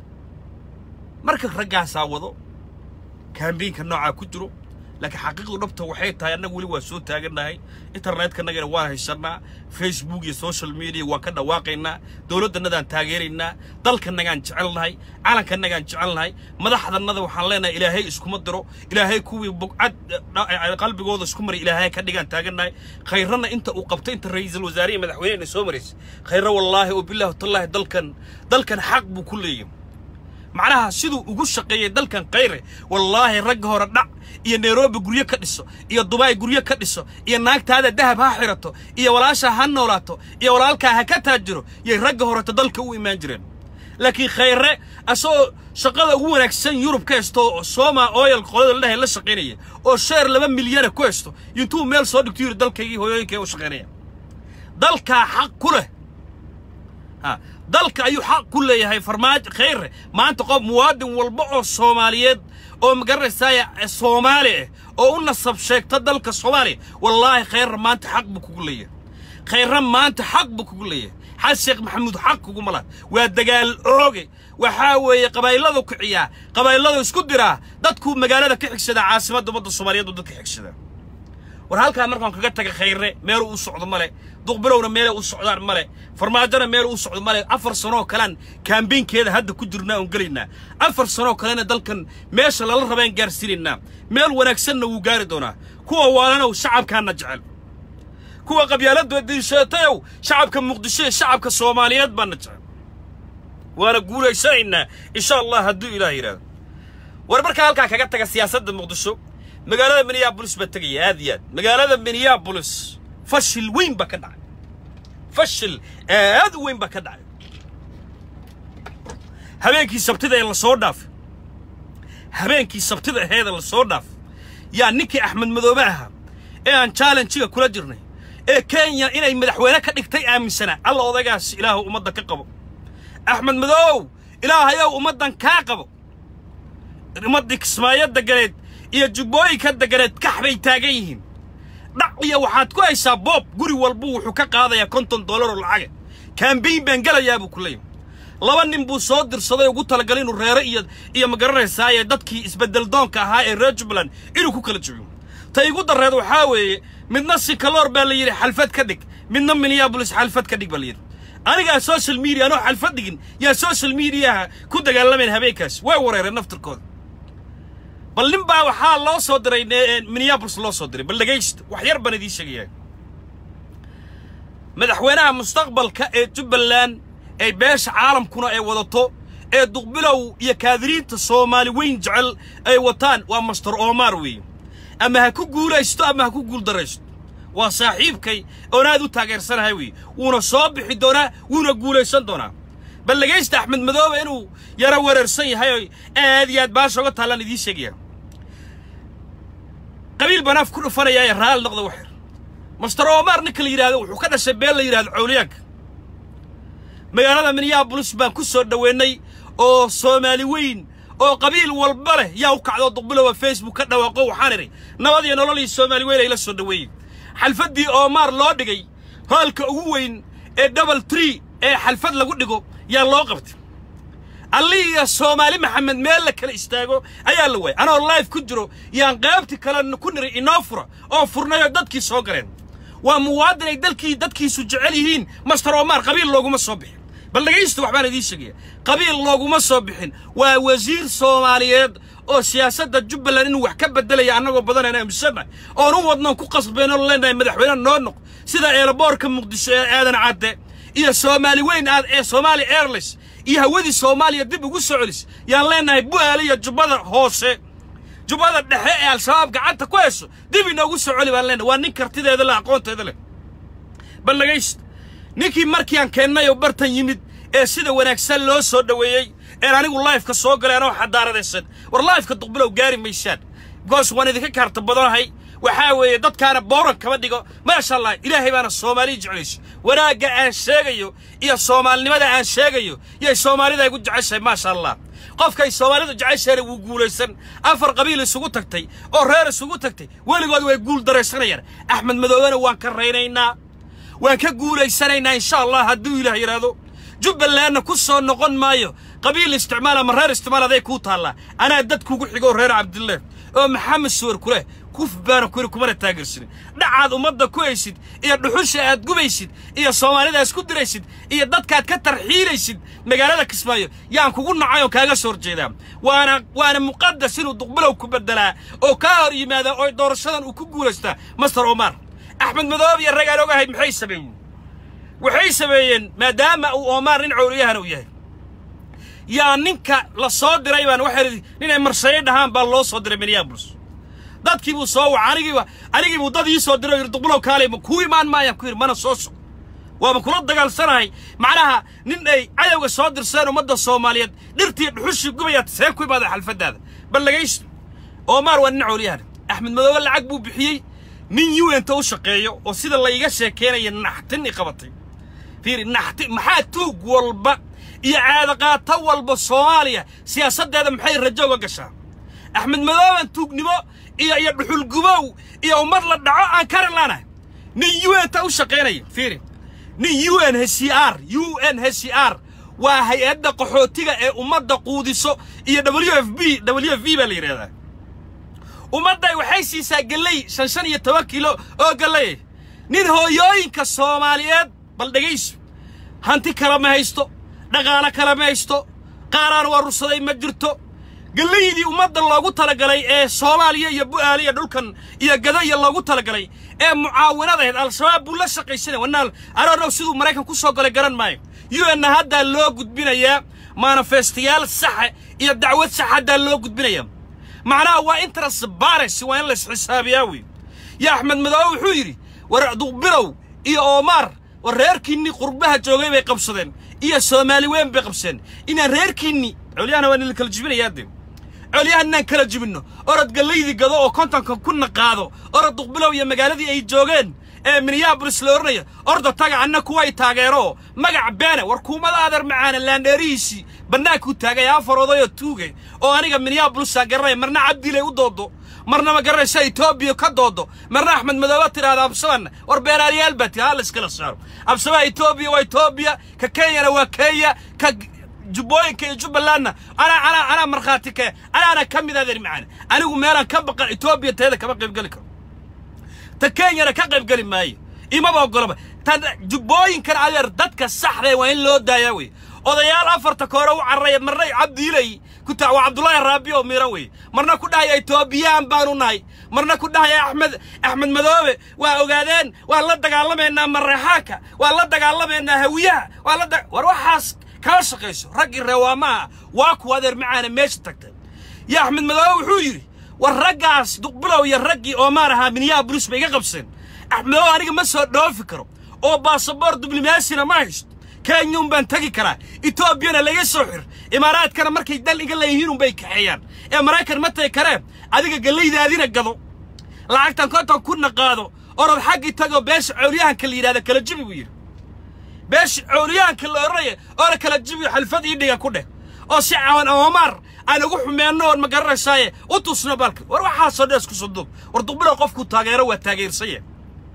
marka raggaasaa wado kaambiinka noocaa ku jiro laakiin xaqiiqdu dhabta waxay tahay annagu weli waa soo taagannahay internetkannagana waan haysannaa facebook iyo social media waan ka dhawaaqaynaa dowladdannadaan taageeraynaa dalkannagaan jecelnahay calankannagaan jecelnahay madaxdannada waxaan leenahay ilaahay iskuma diro ilaahay kuwii bugcad qalbigooda isku maray ilaahay ka dhigaan taagannahay khayrana inta uu qabtay inta ra'iisul wasaare iyo madaxweynehena soo maraysay khayra wallaahi oo bilaahi tallaahi dalkan dalkan xaq buu ku leeyahay macnaha siduu ugu shaqeeyey dalkan khayre wallaahi ragga hore dhac iyo nairobi guryo ka dhiso iyo dubai guryo ka dhiso iyo naagtaada dahab ha xirato iyo walaashaa ha noolaato iyo walaalkaa ha ka taajiro yay ragga horeto dalka u imaan jireen laakiin khayre asagoo shaqada ugu wanaagsan yurub ka haysto oo soma oyal qolada ladhahay la shaqaynaya oo sheer laba milyana ku haysto intuu meel soo dhigto yidhi dalkaygii hooyooyinkay u shaqaynaya dalkaa xaq ku leh ha dalka ayuu xaq ku leeyahay farmaajo khayre maanta qof muwaadin walba oo soomaaliyeed oo magaranaysaaya soomaali ah oo u nasab sheegta dalka soomaaliya wallaahi khayre maanta xaq buu kugu leeyahay khayre maanta xaq buu kugu leeyahay xasan sheekh maxamuud xaq kuguma laha waa dagaal ooge waxaa weeye qabaa'iladu kiciyaa qabaa'iladu isku diraa dadkuu magaalada ka xigsadaa caasimadda ummadda soomaaliyeed uu dadka xigsadaa war halkaa markaan kaga taga khayre meelu u socdo male duqbilowna meelay u socdaan male farmaajona meel u socdo male afar sanoo kalean kaambeynkeeda hadda ku jirnaa oon gelaynaa afar sanoo kalena dalkan meesha lala rabeen gaarsiinaynaa meel wanaagsanna wuu gaari doonaa kuwa waalanow shacabkaana jecel kuwa qabyaaladda diisheetayow shacabka muqdisho ee shacabka soomaaliyeed baana jecel waana guulaysanaynaa insha allah hadduu ilaah yidhaahdo war markaa halkaa kaga taga siyaasadda muqdisho magaalada minneabolis baa tegaya aad iyo aad magaalada minneabolis fashil weyn baa ka dhacay fashil aad u weyn baa ka dhacay habeenkii sabtida ee lasoo dhaafay habeenkii sabtida aheeda lasoo dhaafay yaa ninkii axmed madoobe ahaa ee aan challenjiga kula jirnay ee kenya inay madaxweyne ka dhigtay aaminsanaa alla odaygaas ilaahu ummadda ka qabo axmed madoow ilaahayow ummaddan kaa qabo ummaddii kismaayo degaleed iyo jubbooyinka degaleed kax bay taagan yihiin dhac iyo waxaad ku haysaa boob guri walbuu wuxuu ka qaadayaa konton dollaroo lacaga kaambeyn baan gelayaa buu ku leeyahay laba nin buu soo dirsaday ugu talagalay inuu reere iyo iyo ma garanaysaaye dadkii isbeddel doonka ahaa ee reer jubbaland inuu ku kala jebiyo ta igu darreed waxaa weeye midna sikaloor baa la yidhi xalfad ka dhig midna minneabolis xalfad ka dhig baa la yidhi anigaa social media anoo xalfad dhigin yaa social mediaha ku dagaalamayn habeenkaas way wareereen naftirkooda bal nin baa waxaa loo soo diray minneabolis loo soo diray bal dhegaysta wax yar baan idiin sheegayaa madaxweynaha mustaqbalka ee jubbaland ee beesha caalamkuna ay wadato ee duqbilow iyo kaadiriinta soomaali weyn jecel ay wataan waa master omar weeye ama ha ku guulaysto ama ha ku guuldaraysto waa saaxiibkay oon aad u taageersanahay weeye wuuna soo bixi doonaa wuuna guulaysan doonaa bal dhegaysta axmed madoobe inuu yaro wereersan yahay oo aad iyo aad baasha uga taallaan idiin sheegaya qabiil baan af ku dhufanayaa ee raali noqda waxyar master omar ninka la yidhahdo wuxuu ka dhashay been la yidhahdo cawliyaanka magaalada minneabolis baan ku soo dhoweennay oo soomaali weyn oo qabiil walba leh yaa u kacdoo duqbilowa facebook ka dhawaaqo waxaan idhi nabad iyo nolol iyo soomaali weyn ay la soo dhoweeyey xalfaddii omar loo dhigay hoolka ugu weyn ee double tree ee xalfad lagu dhigo yaa loo qabtay allii iyo soomaali maxamed meel la kala istaago ayaa la waayay anoo life ku jiro yaan qaybti kale ku niray inoo fura oo furnay oo dadkii soo galeen waa muwaadin ay dalkii dadkiisu jecel yihiin master omar qabiil looguma soo bixin bal dhegaysta waxbaan idiin sheegaya qabiil looguma soo bixin waa wasiir soomaaliyeed oo siyaasadda jubbaland inuu wax ka beddelaya annagoo badanayna aaminsannahay oon u wadnoon ku qasbeenoo leenahay madaxweyne noo noq sida eelaboorka muqdisho ee aadan cadde iyo soomaali weyn aad ee soomaali airlines iyo hawadii soomaaliya dib ugu soo celis yaan leenahay bu'aale iyo jubbada hoose jubbada dhexe ee al-shabaab gacanta ku hayso dib inoogu soo celi baan leenahay waa nin kartideeda leh aqoonteeda leh bal dhegaysta ninkii markii aan keennay oo bartan yimid ee sida wanaagsan loo soo dhoweeyey een anigu laifka soo galay anoo xadaaradaysan war laifka duqbilow gaari maysaan goos waan idinka kaarta badanahay waxaa weeye dadkaana booran kama dhigo maasha allah ilaahay baana soomaaliya jeclayso wanaagga aan sheegayo iyo soomaalinimada aan sheegayo yay soomaalida igu jeceshahay maasha allah qofkay soomaalidu jeceshahayna wuu guulaysan afar qabiil isugu tagtay oo reer isugu tagtay weligood way guul daraysanayaan axmed madoobena waan ka raynaynaa waan ka guulaysanaynaa insha allah hadduu ilaah yidhaahdo jubbalandna ku soo noqon maayo qabiil isticmaal ama reer isticmaal aday kuu taallaa anaa dad kugu xigoo reer cabdillah oo maxamed suwar ku leh kuf baana kuri kumana taageersanin dhacaad ummadda ku haysid iyo dhuxusha aad gubaysid iyo soomaalida isku diraysid iyo dadkaad ka tarxiilaysid magaalada kismaayo yaan kugu nacay oo kaaga soo horjeedaa waana waana muqadas inuu duqbilow ku beddelaa oo kaa hor yimaada oo doorashadan uu ku guulaystaa master omar axmed madoob iyo rag aan ogahay maxay sameeyeen waxay sameeyeen maadaama uu omar nin cowliyahana uu yahay yaa ninka la soo diray baan waxay idhi ninay marshaye dhahaan baa loo soo diray minneabolis dadkii buu soo waca anigiiba anigii buu dad ii soo diray oo yidhi duqbilow kaalay ma kuu imaan maayaan ku yidhi mana soo soco waaba kula dagaalsanahay macnaha nin ay cadowga soo dirseen ummadda soomaaliyeed dhirtii dhuxushii gubayaad see ku imaada xalfaddaada bal dhagaysto omar waa nin cowliyahana axmed madoobe lacag buu bixiyey nin un-ta u shaqeeyo oo sida layga sheekeynaya naxtin i qabatay fiiri naxti maxaa tuug walba iyo caadaqaato walba soomaaliya siyaasaddeeda maxay rajo uga gashaa axmed madooban tuugnimo iyo iyo dhuxulgubow iyo ummad la dhaco aan karin laanahay nin un-ta u shaqaynaya fiiri nin u n h c r u n h c r waa hay-adda qaxootiga ee ummadda quudiso iyo w f b w f b baa la yidhahdaa ummadday waxay siisaa gelley shan shan iyo toban kilo oo galley nin hooyooyinka soomaaliyeed bal dhegayso hanti kale ma haysto dhaqaalo kale ma haysto qaaraan warursaday ma jirto gellaydii ummadda loogu talagalay ee soomaaliya iyo bu'aale iyo dhulkan iyo gadaya loogu talagalay ee mucaawinadahayd al-shabaab buu la shaqaysanaya wanaal aronow siduu maraykan ku soo galay garan maayo u n haddaa loo gudbinayaa manifestayaal saxa iyo dacwad sax haddaa loo gudbinayaa macnaha waa interest bares waa in la isxisaabiyaa wey ya axmed madoobe wuxuu yidhi war duqbilow iyo omar war reerkiinnii qurbaha joogay bay qabsadeen iyo soomaali weyn bay qabsadeen inaan reerkiinni colyahana waa nila kala jibinayaa dee colyahan inaan kala jibinno orod gallaydii gado oo kontonka kuna qaado orod duqbilow iyo magaaladii ay joogeen ee minneabolis la odhanaya orda taga anna kuway taageero magac beene war kuumada adeer macaana laandheerihiisii bannaankuu taagay afar odayoo tuugay oo aniga minneabolisaan garanaya marna cabdilay u doodo marna ma garanaysa etoobiya ka doodo marna axmed madoobe tidhaahda absabanna war beeraaliyaal baa tiri ha la iskala saaro absabaha etoobiya waa etoobiya ka kenyana waa kenya ka jubbooyinka iyo jubbalandna anaa anaa anaa markhaati ka anaana ka mid adeer macaana anigu meelaan ka baqan etoobiya teeda kama qaybgeli karo ta kenyana ka qaybgeli maayo imaba oggolaba tan jubbooyinkan adeer dadka saxda waa in loo daayaa wey odayaal afarta koore u cararaya marna cabdiilay ku taa waa cabdullaahi raabi oo miran wey marna ku dhahaya etoobiyaan baanu nahay marna ku dhahaya axmed axmed madoobe waa ogaadeen waan la dagaalamaynaa mareexaanka waan la dagaalamaynaa hawiyaha waan la war waxaas kala shaqayso raggii reewaamaha waa kuwa adeer macaana meesha tagtay iyo axmed madoobe wuxuu yidhi war raggaas duqbilow iyo raggii oomaan ahaa minyaha bulis ba iga qabseen axmed madoobe aniga ma soo dhoofi karo oo baasaboor diblomaasina ma haysto kenya un baan tegi karaa etoobiyana laga soo xir imaaraadkana markay dal iga leeyihiin unbay kaxeeyaan ee maraykan ma tagi kareen adiga gallaydaadina gado lacagtan konton kunna qaado orod xaggii tagoo beesha cowliyahanka la yidhahda kala jibi buu yidhi beesha cowliyahanka la odhanaya oona kala jibi xalfad ii dhiga ku dheh oo si cawan oomaar aan ugu xumeenno oon ma garanaysaaye u tusno balka war waxaasoo dhees ku saduub war duqbilow qofkuu taageero waa taageersanya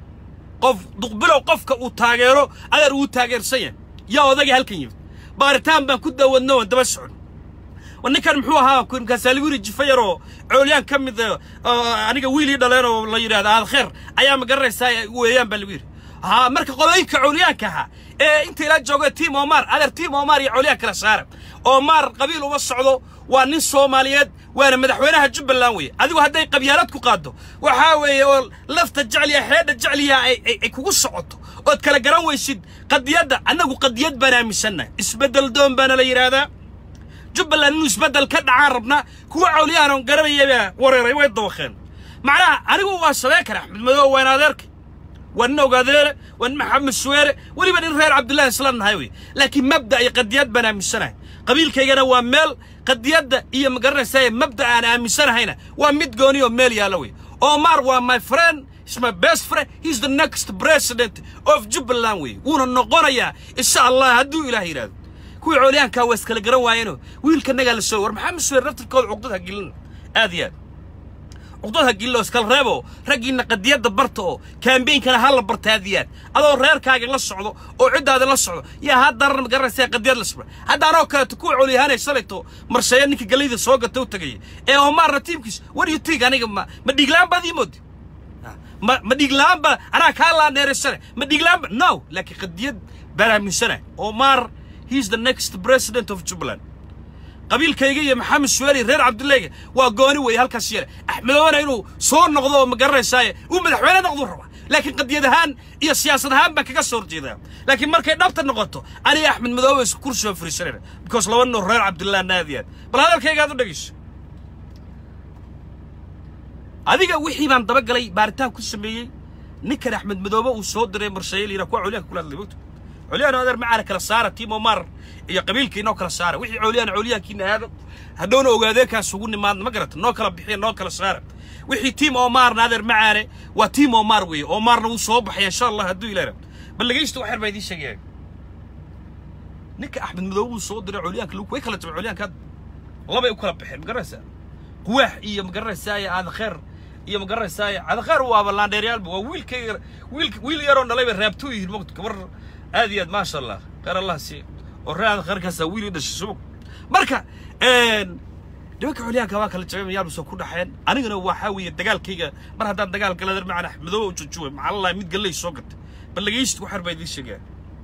qof duqbilow qofka uu taageero adeer wuu taageersan yahay yaa odagii halkan yimid baaritaan baan ku dawadno oon daba socon war ninkan muxuu ahaa markaasaa lagu yidhi jifa yar oo coolyaan ka mid aniga wiilii dhaleen oo la yidhahda aadkheer ayaa ma garanaysaa weeyaan baa lagu yidhi haa marka qolooyinka coolyaanka ahaa ee inta ilaa jooga tiim omar adeer tiim omar iyo coolyaan kala saara omar qabiil uma socdo waa nin soomaaliyeed waana madaxweynaha jubbaland weeye adigu hadday qabyaalad ku qaaddo waxaa weeye oo lafta jecliya xeedha jecliya ay kugu socoto ood kala garan weysid qadiyadda annagu qadiyad baan aaminsannahay isbeddel doon baana la yidhaahdaa jubbaland inuu isbeddel ka dhacaan rabnaa kuwa cawliyaanon garanayabaa wareeray way dawaqeen macnaha anigu waa sabeen kara axmed madoobe waan adeerkay waa nin ogaadeere waa nin maxamed suweere weliba nin reer cabdullahi isla nahay wey laakiin mabda iyo qadiyad baan aaminsanahay qabiilkaygana waa meel qadiyadda iyo ma garanaysaa mabda aan aaminsanahayna waa mid gooni oo meel yaalla wey omar waa my friend is my best friend he's the next president of jubbaland wey wuuna noqonayaa insha allah hadduu ilaah yidhaahdo kuwii coolyaankaa waa iskala garan waayeenoo wiilkanagaa la soo war maxamed suweer naftirkooda cuqdad ha gelina aad iyo aad cuqdad ha gelina oo iskala reebo raggiinna qadiyadda barta oo kaambeynkana ha la barta aad iyo aad adoo reerkaaga la socdo oo ciddaada la socdo yaa haddaran ma garanaysaa qadiyad la socda hadda anoo kaleeto kuwa coolyahaanay shalayto marsheeya ninka galayda soo gata u tagaya ee omaarna tiimkiis what do you think aniga ma ma dhiiglaan baad ii moodi ma ma dhiiglaan ba anaa kaa laaneeraysane ma dhiiglaan ba no laakiin qadiyad baan aaminsanahay omar he's the next president of jubbaland qabiilkayga iyo maxamed suwaali reer cabdullayga waa gooni weeye halkaas yare axmedoona inuu soo noqdo oo ma garanaysaaye uu madaxweyne noqduu rabaa laakiin qadiyad ahaan iyo siyaasad ahaan baan kaga soo horjeedaa laakiin markay dhabta noqoto aniga axmed madoobe isku kursi oo fariisanayna because laba noo reer cabdullah naadi aad bal hadalkayga aad u dhegeyso adiga wixii baan dabagalay baaritaan ku sameeyey ninkan axmed madoobe uu soo diray marshaye liira kuwa colyaanka kula hadlay mogta colyaan adeer macaana kala saara tiim omar iyo qabiilkii noo kala saara wixii colyaan colyaankiina aado hadhowna ogaadeenkaas ugu nimaadna ma garata noo kala bixiya noo kala saara wixii tiim omarna adeer macaane waa tiim omar weeye omarna wuu soo baxaya insha allah hadduu ilaah bal dhegeysta waxyar baa idiin sheegaya ninka axmed madoobe uu soo diray colyaanka lagu way kala jabay colyaanka hadda labay u kala baxeen ma garanaysaa quwaax iyo ma garanaysaa aadakheer iyo ma garanaysaa cadakheer waaba laandheeryaalba waa wiilkayga wiil wiil yaroo dhalayba raabtuu yihiin mogta gabar aad iyo aad maasha allah khayr allah siiya oo reer adakheerkaasaa wiil ii dhashay subag marka nimanka xulyaanka waa kala jabay mayaal soo ku dhaxeen anigana waxaa weeye dagaalkayga mar haddaan dagaal galader macaan axmedoobe u jujuway maxallahi mid galley soo gatay bal dhegeysta waxar baa idiin sheegaa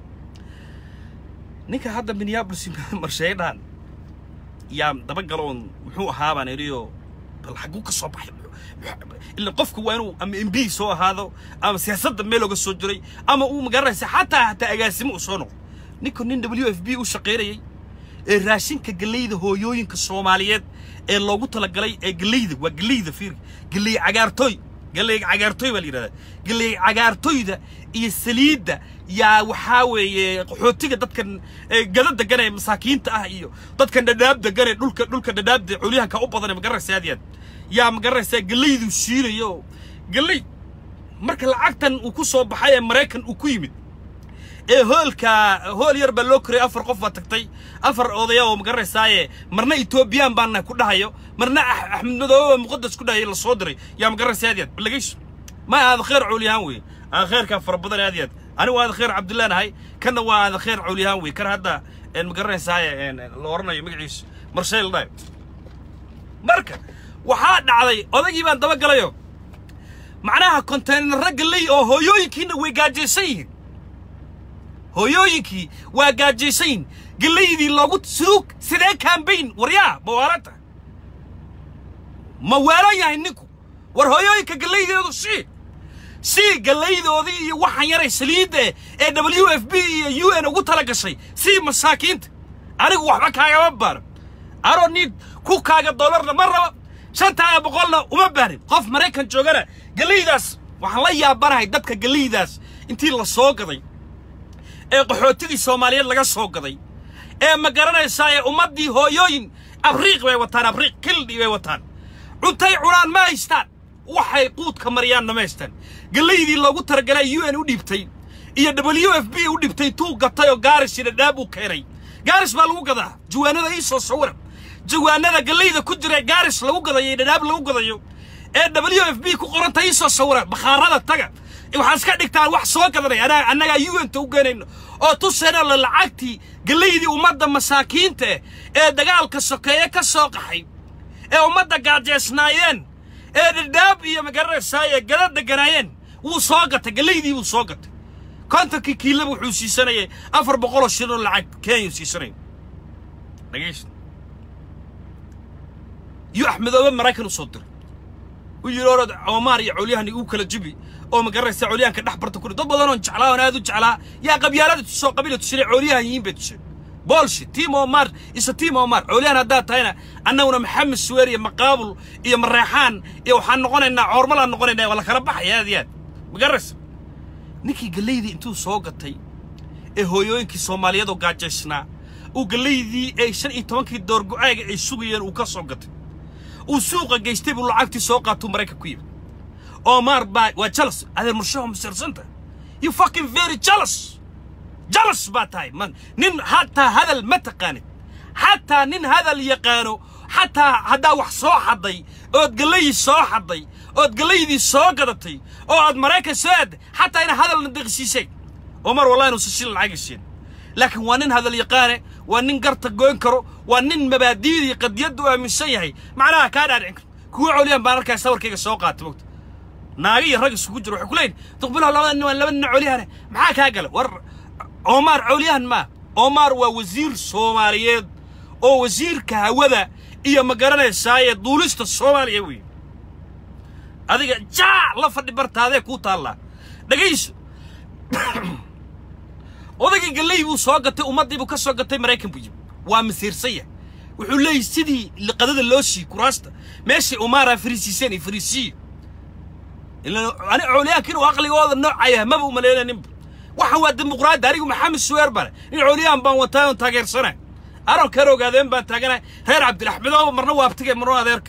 ninka hadda minneapolis marsheeye dhahan yaa dabagalo oon muxuu ahaa baan idhiyo bal xagguu ka soo baxay ila qofku waa inuu ama m b soo ahaado ama siyaasadda meel oga soo jiray ama uu magaranaysa xataa hataa agaasimo uu soo noqdo ninku nin w f b u shaqaynayay ee raashinka galleyda hooyooyinka soomaaliyeed ee loogu talagalay ee galleyda waa galleyda fiir galley cagaartooy galley cagaartooy baa la yidhahdaa galley cagaartooyda iyo saliidda yaa waxaa weeye qaxootiga dadkan gada degan ee masaakiinta ah iyo dadkan dhadhaab degan ee dhulka dhulka dhadhaabda culyahanka u badan ee magaranaysa aad iyo aad yaa magaranaysaa galleydu siinayo galley marka lacagtan uu ku soo baxay ee maraykan uu ku yimid ee hoolka hool yar baa loo korayay afar qof baa tagtay afar odaya oo magaranaysaayee marna etoobiyaan baan nahay ku dhahayo marna axmed madoobe muqadas ku dhahayo la soo diray yaa magaranaysa aad iyo aad balageyso ma aada kheer cawliyahaan weeye aan kheerkaa fara badan aad iyo aad anigu aada kheer cabdillah nahay kanna waa aada kheer cawliyahaan weeye kan hadda magaranaysaay la oranayo magaciisa marshayl dhahay marka waxaa dhacday odagii baan dabagalayo macnaha konteynerra galley oo hooyooyinkiina way gaajaysan yihiin hooyooyinkii waa gaajaysayn gelaydii loogu suug sidee kambayn waryaa mawaalanta ma waalan yahay ninku war hooyooyinka gelaydeedu sii sii gelaydoodii iyo waxaan yaray saliidda ee w f b iyo u n ugu tala gashay sii masaakiinta anigu waxba kaagama baaran anoo niid ku kaaga dollarna ma raba shantaa boqolna uma baarin qof maraykan joogana gelaydaas waxaan la yaabanahay dadka gelaydaas intii la soo gaday ee qaxootidii soomaaliyeed laga soo gaday ee ma garanaysaa ee ummaddii hooyooyin abriiq bay wataan abriiq kildhi bay wataan cuntay cunaan ma haystaan waxay quudka mariyaanna ma haystaan gelaydii loogu talagalay u n u dhiibtay iyo w f b u dhibtay tuu gatay oo gaaris iyo dhadhaab uu keenay gaaris baa lagu gadaa jawaanada ii soo sawira jawaanada gelayda ku jira ee gaaris lagu gadayo iyo dhadhaab lagu gadayo ee w f b ku qoranta ii soo sawira bakhaarada taga waxaad iska dhigtaan wax soo gadanay anaa annagaa u n ta u geenayno oo tusayna la lacagtii gelaydii ummadda masaakiinta eh ee dagaalka sokeeye ka soo qaxay ee ummadda gaajeesnaayeen ee dhadhaab iyo magaranaysaa ee gada deganaayeen wuu soo gatay gelaydii wuu soo gatay kontonkii kiilaba wuxuu siisanayay afar boqoloo shilin oo lacag kenya siisanaya dhegaysta iyo axmedoobe maraykan u soo diray u yidhi orod oomaar iyo colyahan igu kala jibi oo magaranaysaa colyahanka dhex barta kuri dad badan oon jeclaa oon aad u jeclaa yaa qabyaalada tusoo qabila tusina colyahan yihiin bay tuseen bolshi tiim omar isa tiim omar colyahan haddaad tahayna annaguna maxamed suweer iyo maqaabul iyo mareexaan iyo waxaan noqonaynaa coormalaan noqonaynaa waa la kala baxaya aad iyo aad magaraysa ninkii gelaydii intuu soo gatay ee hooyooyinkii soomaaliyeed oo gaajaysnaa uu gelaydii ay shan iyo tobankii door go-aaga ay sugayeen uu ka soo gatay uu suuqa geystay buu lacagtii soo qaatuu maraykan ku yimid omar baa waa jalas adeer murshaho masirsanta you fucking very jealous jalas baa tahay man nin hataa hadal ma taqaanid xataa nin hadal yaqaano xataa haddaa wax soo xadday ood gelayii soo xadday ood gelaydii soo gadatay oo aad maraykan soo aadday xataa ina hadalna deqsiiseen omar wallahi inuusan shil lacagaysiin laakiin waa nin hadal yaqaane waa nin garta goyn karo waa nin mabaadiidii qadiyadda u aaminsan yahay macnaha kaa dhaadhicin karo kuwa coliyaan baan arkaa sawirkayga soo qaatay mogta naaga iyo rag isugu jiro waxay ku leeyihin duqbilaha labada nin waa laba nin colyahane maxaa kaa gala war omar colyahan maa omar waa wasiir soomaaliyeed oo wasiirka hawada iyo ma garanaysaa ee duulista soomaaliya wey adiga jaa la fadhi bartaadee kuu taallaa dhegayso odaygii galley buu soo gatay ummaddii buu ka soo gatay maraykan buu yimi waa masiirsaya wuxuu leeyahy sidii liqadada loo sii kuraasta meeshii umaara fariisiiseen iyo fariisiyo ani colyaanka inuu aqligooda noocaya maba umaleynaninba waxaan waa dimuqraadi anigu maxamed suweer bale in colyaan baan wataa oon taageersana aron kar ogaadeen baan taagana reer cabdiraxmedooba marna waabtige marna adeerka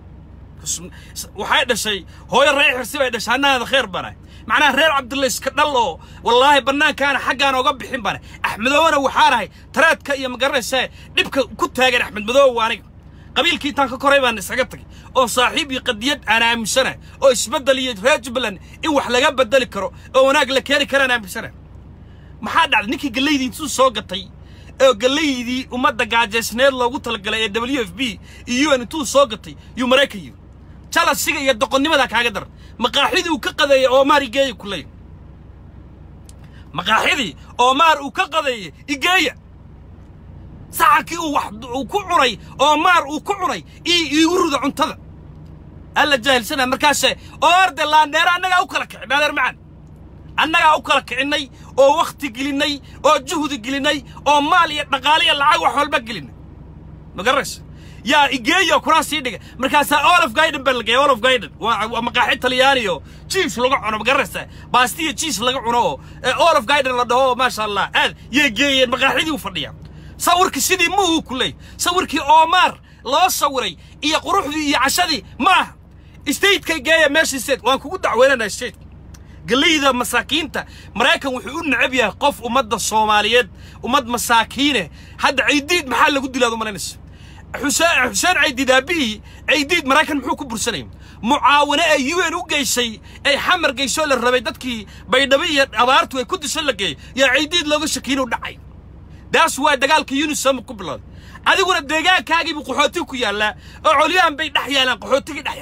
waxay dhashay hooyo ree xirsi bay dhashay annaada kheer bana macnaha reer cabdulla iska dhal oo wallaahi bannaankaana xaggaan oga bixin bana axmedoobana waxaan ahay taraadka iyo magaranaysaa dhibka ku taagan axmed madoobe waa aniga qabiilkii intaan ka koray baan isaga tagay oo saaxiib iyo qadiyad aan aaminsana oo isbeddel iyo reer jubbaland in wax laga beddeli karo oo wanaag la keeni karaan aaminsana maxaa dhacday ninkii gallaydii intuu soo gatay oo gallaydii ummadda gaajaysneed loogu talagalay ee w f b iyo u n intuu soo gatay yuu maraykan yiri jalasiga iyo doqonnimadaa kaaga daran maqaaxidii uu ka qadeeyey oomaar igeeya ku leey maqaaxidii oomaar uu ka qadeeyey igeeya saxankii uu wax uu ku cunay oomaar uu ku cunay ii iigu ruda cuntada alla jaahilsana markaase oorde laandheera annagaa u kala kicin adeer macaan annagaa u kala kicinnay oo wakhti gelinnay oo juhdi gelinnay oo maal iyo dhaqaale iyo lacag wax walba gelinnay ma garanaysa yaa igeeyo kuraan sii dhiga markaasaa olof gaiden baa lageeya olof gaiden waa maqaaxi talyaani oo jiis laga cuno ma garanaysa baastiya jiis laga cuno oo olof gaiden la dhaho maasha allah aad yay geeyeen maqaaxidii u fadhiyaa sawirkii sidii muhu ku leey sawirkii oomaar loo sawiray iyo quruxdii iyo cashadii ma aha stateka geeya meeshii state waan kugu dacweynanaa stateka galayda masaakiinta maraykan wuxuu u necab yahay qof ummadda soomaaliyeed ummad masaakiine hadda caydiid maxaa lagu dilaad u malaynaysa xuseen xuseen caydiid aabihii caydiid maraykan muxuu ku bursanayay mucaawine ay u n u geysay ay xamar geysoo la rabay dadkii baydhabo iyo abaartu ay ku disho la geeyey yaa caydiid looga shakiin u dhacay daas waa dagaalka unisom ku bilowday adiguna deegaankaagiibuu qaxooti ku yaallaa oo colyahan bay dhex yaalaan qaxootigii dhex yaalaan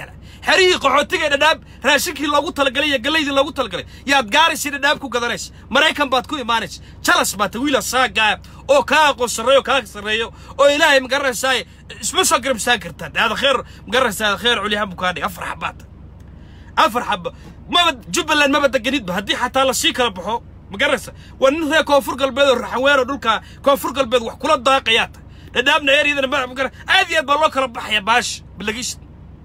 xerihii qaxootiga ee dhadhaab raashinkii loogu talagalay iyo gallaydii loogu talagalay yaad gaaraysa dhadhaab ku gadanaysa maraykan baad ku imaanaysa jalas baad ta wiila saagaa oo kaa aqoon sarreeyo kaa sarreeyo oo ilaahay magaranaysaa isma soo garabsaan kartaan hada kheer magaranaysaa kheer culyahan buu kaa dhigay afar xabaad afar xaba maba jubbaland maba deganidba haddii xataa lasii kala baxo ma garanaysa waa nin reer koonfur galbeed oo raxanweer oo dhulka koonfur galbeed wax kula daaqayaa ta dhadhaabna eryadana ma ma aad iyo aad baa loo kala baxaya baash balagiis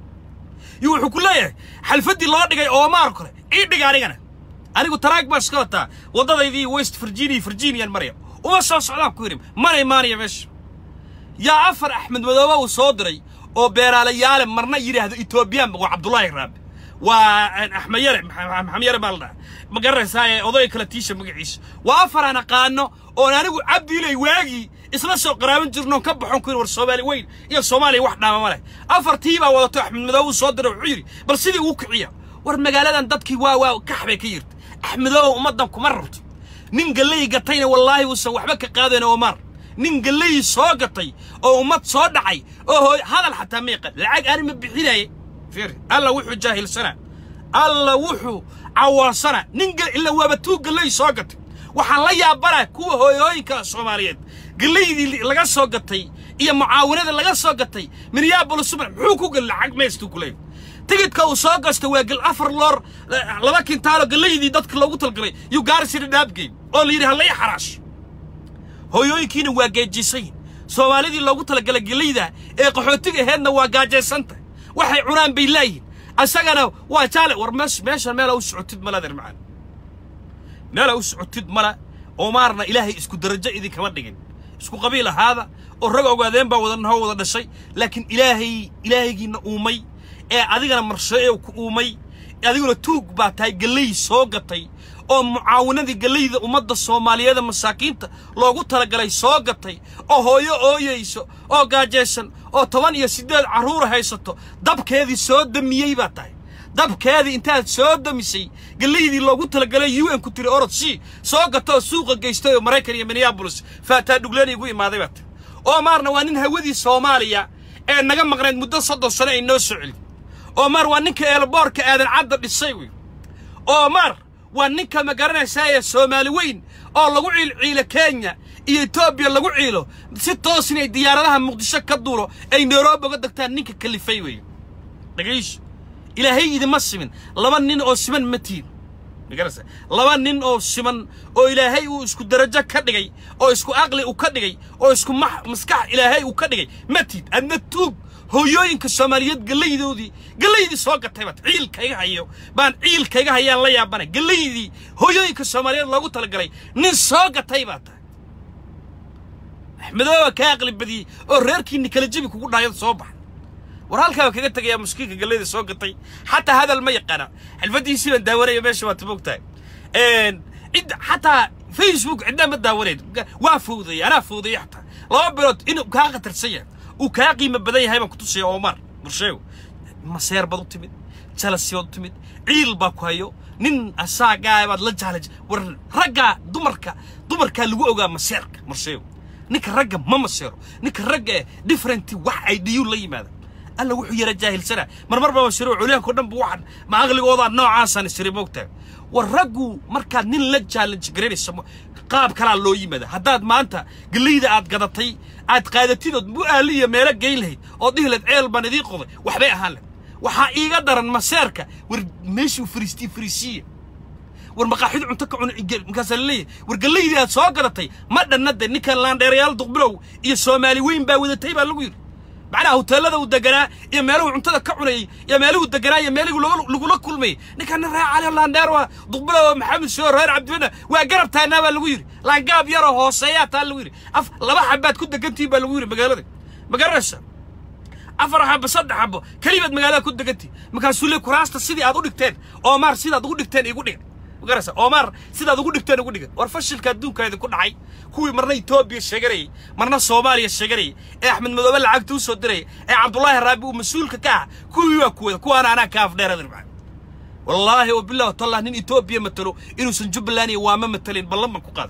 iyo wuxuu ku leeyahay xalfaddii loo dhigay oomaar kale ii dhiga anigana anigu taraag baa iska wataa waddadaydii west virginia virginian maraya uma soo socdaan ku yidhi mana imaanaya meesha yaa afar axmed madoobe uu soo diray oo beeraalayaale marna yidhaahdo etoobiyaan waa cabdullaahi raabe waa axmed yare maxamed yare baa la dhaha ma garanaysaa ee oday kala tiisha magaciisa waa afar aan aqaano oon anigu cabdiilay waagii isla soo qaraaban jirnoon ka baxon ku war soomaali weyn iyo soomaaliya wax dhaama ma leh afartii baa wadato axmed madoobe uu soo diray wuxuu yidhi bal sidii uu kiciya war magaaladan dadkii waa waa kax bay ka yirta axmedoobe ummaddan kuma rabto nin galley gatayna wallaahi uusan waxba ka qaadayn omar nin galley soo gatay oo ummad soo dhacay oo hooy hadal xataa ma yaqaan lacag ani ma bixinaye fiir alla wuxuu jaahilsanaa alla wuxuu cawaansana nin ila waaba tuu galley soo gatay waxaan la yaabanaa kuwa hooyooyinka soomaaliyeed gallaydii laga soo gatay iyo mucaawinada laga soo gatay minneabolis subax muxuu ku gal lacag meestuu ku leeyahay tigidka uu soo gasta waa gal afar loor laba kintaalo gallaydii dadka loogu talgalay yuu gaarisina dhaabgeyn oo la yidhi ha lay xaraasho hooyooyinkiina waa geejisayin soomaalidii loogu talagalay gallayda ee qaxootiga aheedna waa gaajaysanta waxay cunaan bay laayihin asagana waa jaale war mees meeshan meela u socotid mala adeer macaan meela u socotid mala oomaarna ilaahay isku darajo idinkama dhigin isku qabiil ahaada oo rag ogaadeen baa wada nahoo wada dhashay laakiin ilaahay ilaahaygiina uumay ee adigana marsheeyo ku uumay adiguna tuug baa tahay galley soo gatay oo mucaawinadii gallayda ummadda soomaaliyeeda masaakiinta loogu talagalay soo gatay oo hooyo ooyayso oo gaajaysan oo toban iyo siddeed carruura haysato dabkeedii soo damiyey baa tahay dabkeedii intaad soo damisay gallaydii loogu talagalay u n ku tiri orod c soo gatoo suuqa geystay oo maraykan iyo minneabolis faataa dhugleeni igu imaaday baa tahay oomaarna waa nin hawadii soomaaliya ee naga maqnayd muddo soddon sano ay noo soo celin oomar waa ninka eelboorka aadan cadda dhisay wey oomar waa ninka ma garanaysaa ee soomaali weyn oo lagu ciilciilo kenya iyo etoobiya lagu ciilo si toos inay diyaaradaha muqdisho ka duulo ay nairobi uga degtaan ninka kalifay weeye dhagayso ilaahay idima simin laba nin oo siman ma tihin magarasa laba nin oo siman oo ilaahay uu isku darajo ka dhigay oo isku aqli uu ka dhigay oo isku maskax ilaahay uu ka dhigay ma tiid adna tuug hooyooyinka soomaaliyeed gallaydoodii gallaydii soo gatay baad ciilkayga hayo baan ciilkayga hayaan la yaabanay gallaydii hooyooyinka soomaaliyeed loogu talagalay nin soo gatay baa tahay axmedooba kaa aqli badiyey oo reerkiinni kala jebi kugu dhaayad soo baxay war halkaa kaga tegayaa muskiinka gallayda soo gatay xataa hadal ma yaqaana xilfadiisii baan daawanaya meesha waad moogtahay cid xataa facebook cidna ma daawanayd waa fowdayay anaa fowdayay xataa laba bilood inuu kaa khatarsan yahay uu kaa qiimo badan yahay baan ku tusaya omar bursheego maseer baad u timid jalasi baad u timid ciil baa ku hayo nin asaagaa baad la jaalaj war raggaa dumarka dumarkaa lagu ogaa maseerka marsheego ninka ragga ma maseero ninka ragga ee differenti wax ay dhiyuu la yimaada alla wuxuu yara jaahilsana marmar baa mashiro culyaanko dhan bu waxan ma aqligoodaa noocaasaan isiri moogtahay war raggu markaad nin la challenge garaynayso qaab kalaa loo yimaada haddaad maanta gallayda aad gadatay aad qaadatidood mu'aali iyo meelo geyn lahayd oo dhihi lahayd ceel baan idiin qoday waxbay ahaan lahayd waxaa iiga daran maseerka war meeshuu fariistii fariisiya war maqaaxid cunto ka cuna markaasaa laleeyahay war gallaydii aad soo gadatay ma dhannade ninkan laandheerayaal duqbilow iyo soomaali weyn baa wadatay baa lagu yidhi macnaha hoteellada uu deganaa iyo meeluhu cuntada ka cunayey iyo meeluhu deganaa iyo meeligu lagula kulmayey ninkan nin reer cali laandheer waa duqbilow maxamed shoo reer cabdibana waa garab taanaa baa lagu yidhi laangaab yaroo hooseeyaa taa lagu yidhi af laba xabaad ku degantihin baa lagu yidhi magaalada ma garanaysa afar xabo saddex xabo kelibaad magaalada ku degantihin markaasuu le kuraasta sidii aad u dhigteen oomaar sidaad ugu dhigteen igu dhigan magaraysa oomaar sidaad ugu dhigteen ugu dhigan war fashilka adduunka idinku dhacay kuwii marna etoobiya sheeganayay marna soomaaliya sheeganayay ee axmed madoobe lacagta u soo dirayay ee cabdullaahi raabi uu mas-uulka ka ah kuwii waa kuwada kuwaana anaa ka afdheeradir macaa wallaahi wabillahi tallah nin etoobiya matalo inuusan jubbaland iyo waama matalin ballan baan ku qaaday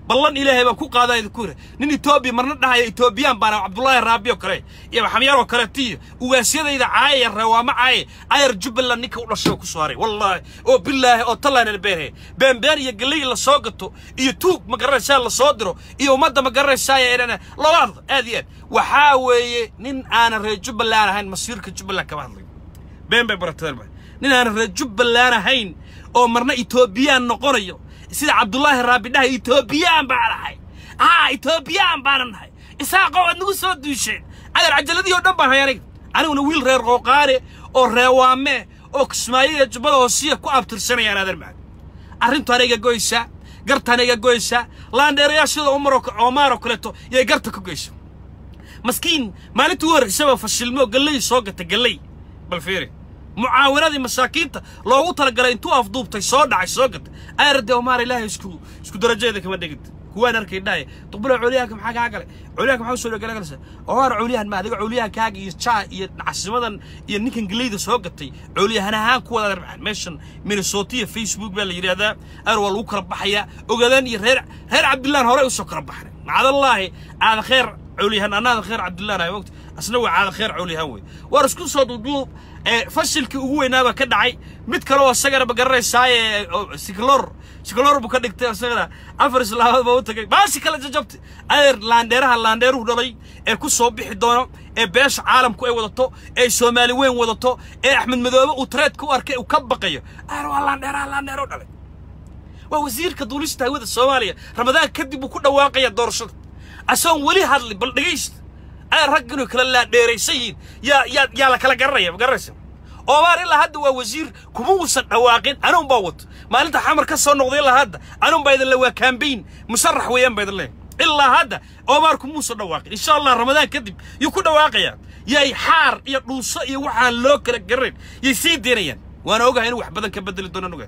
ballan ilaahay baan ku qaadaa idinku yidhi nin etoobiya marna dhahaya etoobiyaan baana cabdullaahi raabi oo kale iyo maxamyaar oo kaleeto iyo ugaasyadayda caayaya reewaamo caaye ayar jubbaland ninka u dhashay oo ku soo haray wallaahi oo bilaahi oo tallaanana beenhe beenbeen iyo galley la soo gato iyo tuug ma garanaysaa la soo diro iyo ummadda ma garanaysaa eedhana labaad aad iyo aad waxaa weeye nin aanan reer jubbaland ahayn masiirka jubbaland kama hadlayo been bay baratadeen nin aanan reer jubbaland ahayn oo marna etoobiyaan noqonayo sida cabdullaahi raabi dhahay etoobiyaan baan ahay haa etoobiyaan baanan nahay isaaqoo aad nagu soo duusheen adar cajaladii oo dhan baan hay aniga aniguna wiil reer qooqaane oo reewaame oo kismaayiya jubbada hoosiya ku abtirsanayaan adan macad arrintu aniga goysaa garta aniga goysaa laandheerayaashada umaro oomaaroo kaleeto yay garta ku goysa maskiin maalintii u horraysaba fashilmo galley soo gata galley bal fiiri mucaawanadii masaakiinta loogu talagalay intuu afduubtay soo dhacay soo gatay ayarade omaar ilaahay isku isku darajadeeda kama dhigid kuwaan arkay dhahay duqbula culiyahanka maxaa kaa galay culiyahanka maxaa usoo dhagala galaysa omaar culiyahan ma adiga culiyahankaaga iyo jaa iyo casimadan iyo ninkan geleyda soo gatay culiyahan ahaan kuwada arbacaan meeshan minnesota iyo facebook baa la yidhaahdaa ayar waa lagu kala baxayaa ogaadaan iyo reer reer cabdillaan horey usoo kala baxnay macadallaahi aada kheer culiyahan annaada kheer cabdillaan ay mogta asna waa caada kheer culiyahan wey waar isku soo duuduub fashilkii ugu weynaaba ka dhacay mid kale oo isagana ma garanaysaaye siklor siklor buu ka dhigtay isagana afar islaamood baa u tagay baashi kala jajabtay adeer laandheeraha laandheeruhu dhalay ee ku soo bixi doono ee beesha caalamku ay wadato ee soomaali weyn wadato ee axmed madoobe uu tareedka u arkay uu ka baqayo adeer waa laandheeraha laandheero dhalay waa wasiirka duulista hawada soomaaliya ramadaan kadib uu ku dhawaaqaya doorashada asoon weli hadli bal dhegaysta ay rag inuu kala laadheeraysan yihiin yaa yaa yaa la kala garanaya ma garanaysa oomaar ilaa hadda waa wasiir kuma uusan dhawaaqin anuun baa wato maalinta xamar ka soo noqday ilaa hadda anuun baa idin le waa kaambayn musarax weeyaan baa idin leeyahay ilaa hadda oomaar kuma uusan dhawaaqin insha allah ramadaan kadib yuu ku dhawaaqayaa yay xaar iyo dhuuso iyo waxaan loo kala garanayn yay sii daynayaan waana ogahay inuu wax badan ka bedeli doono ogahay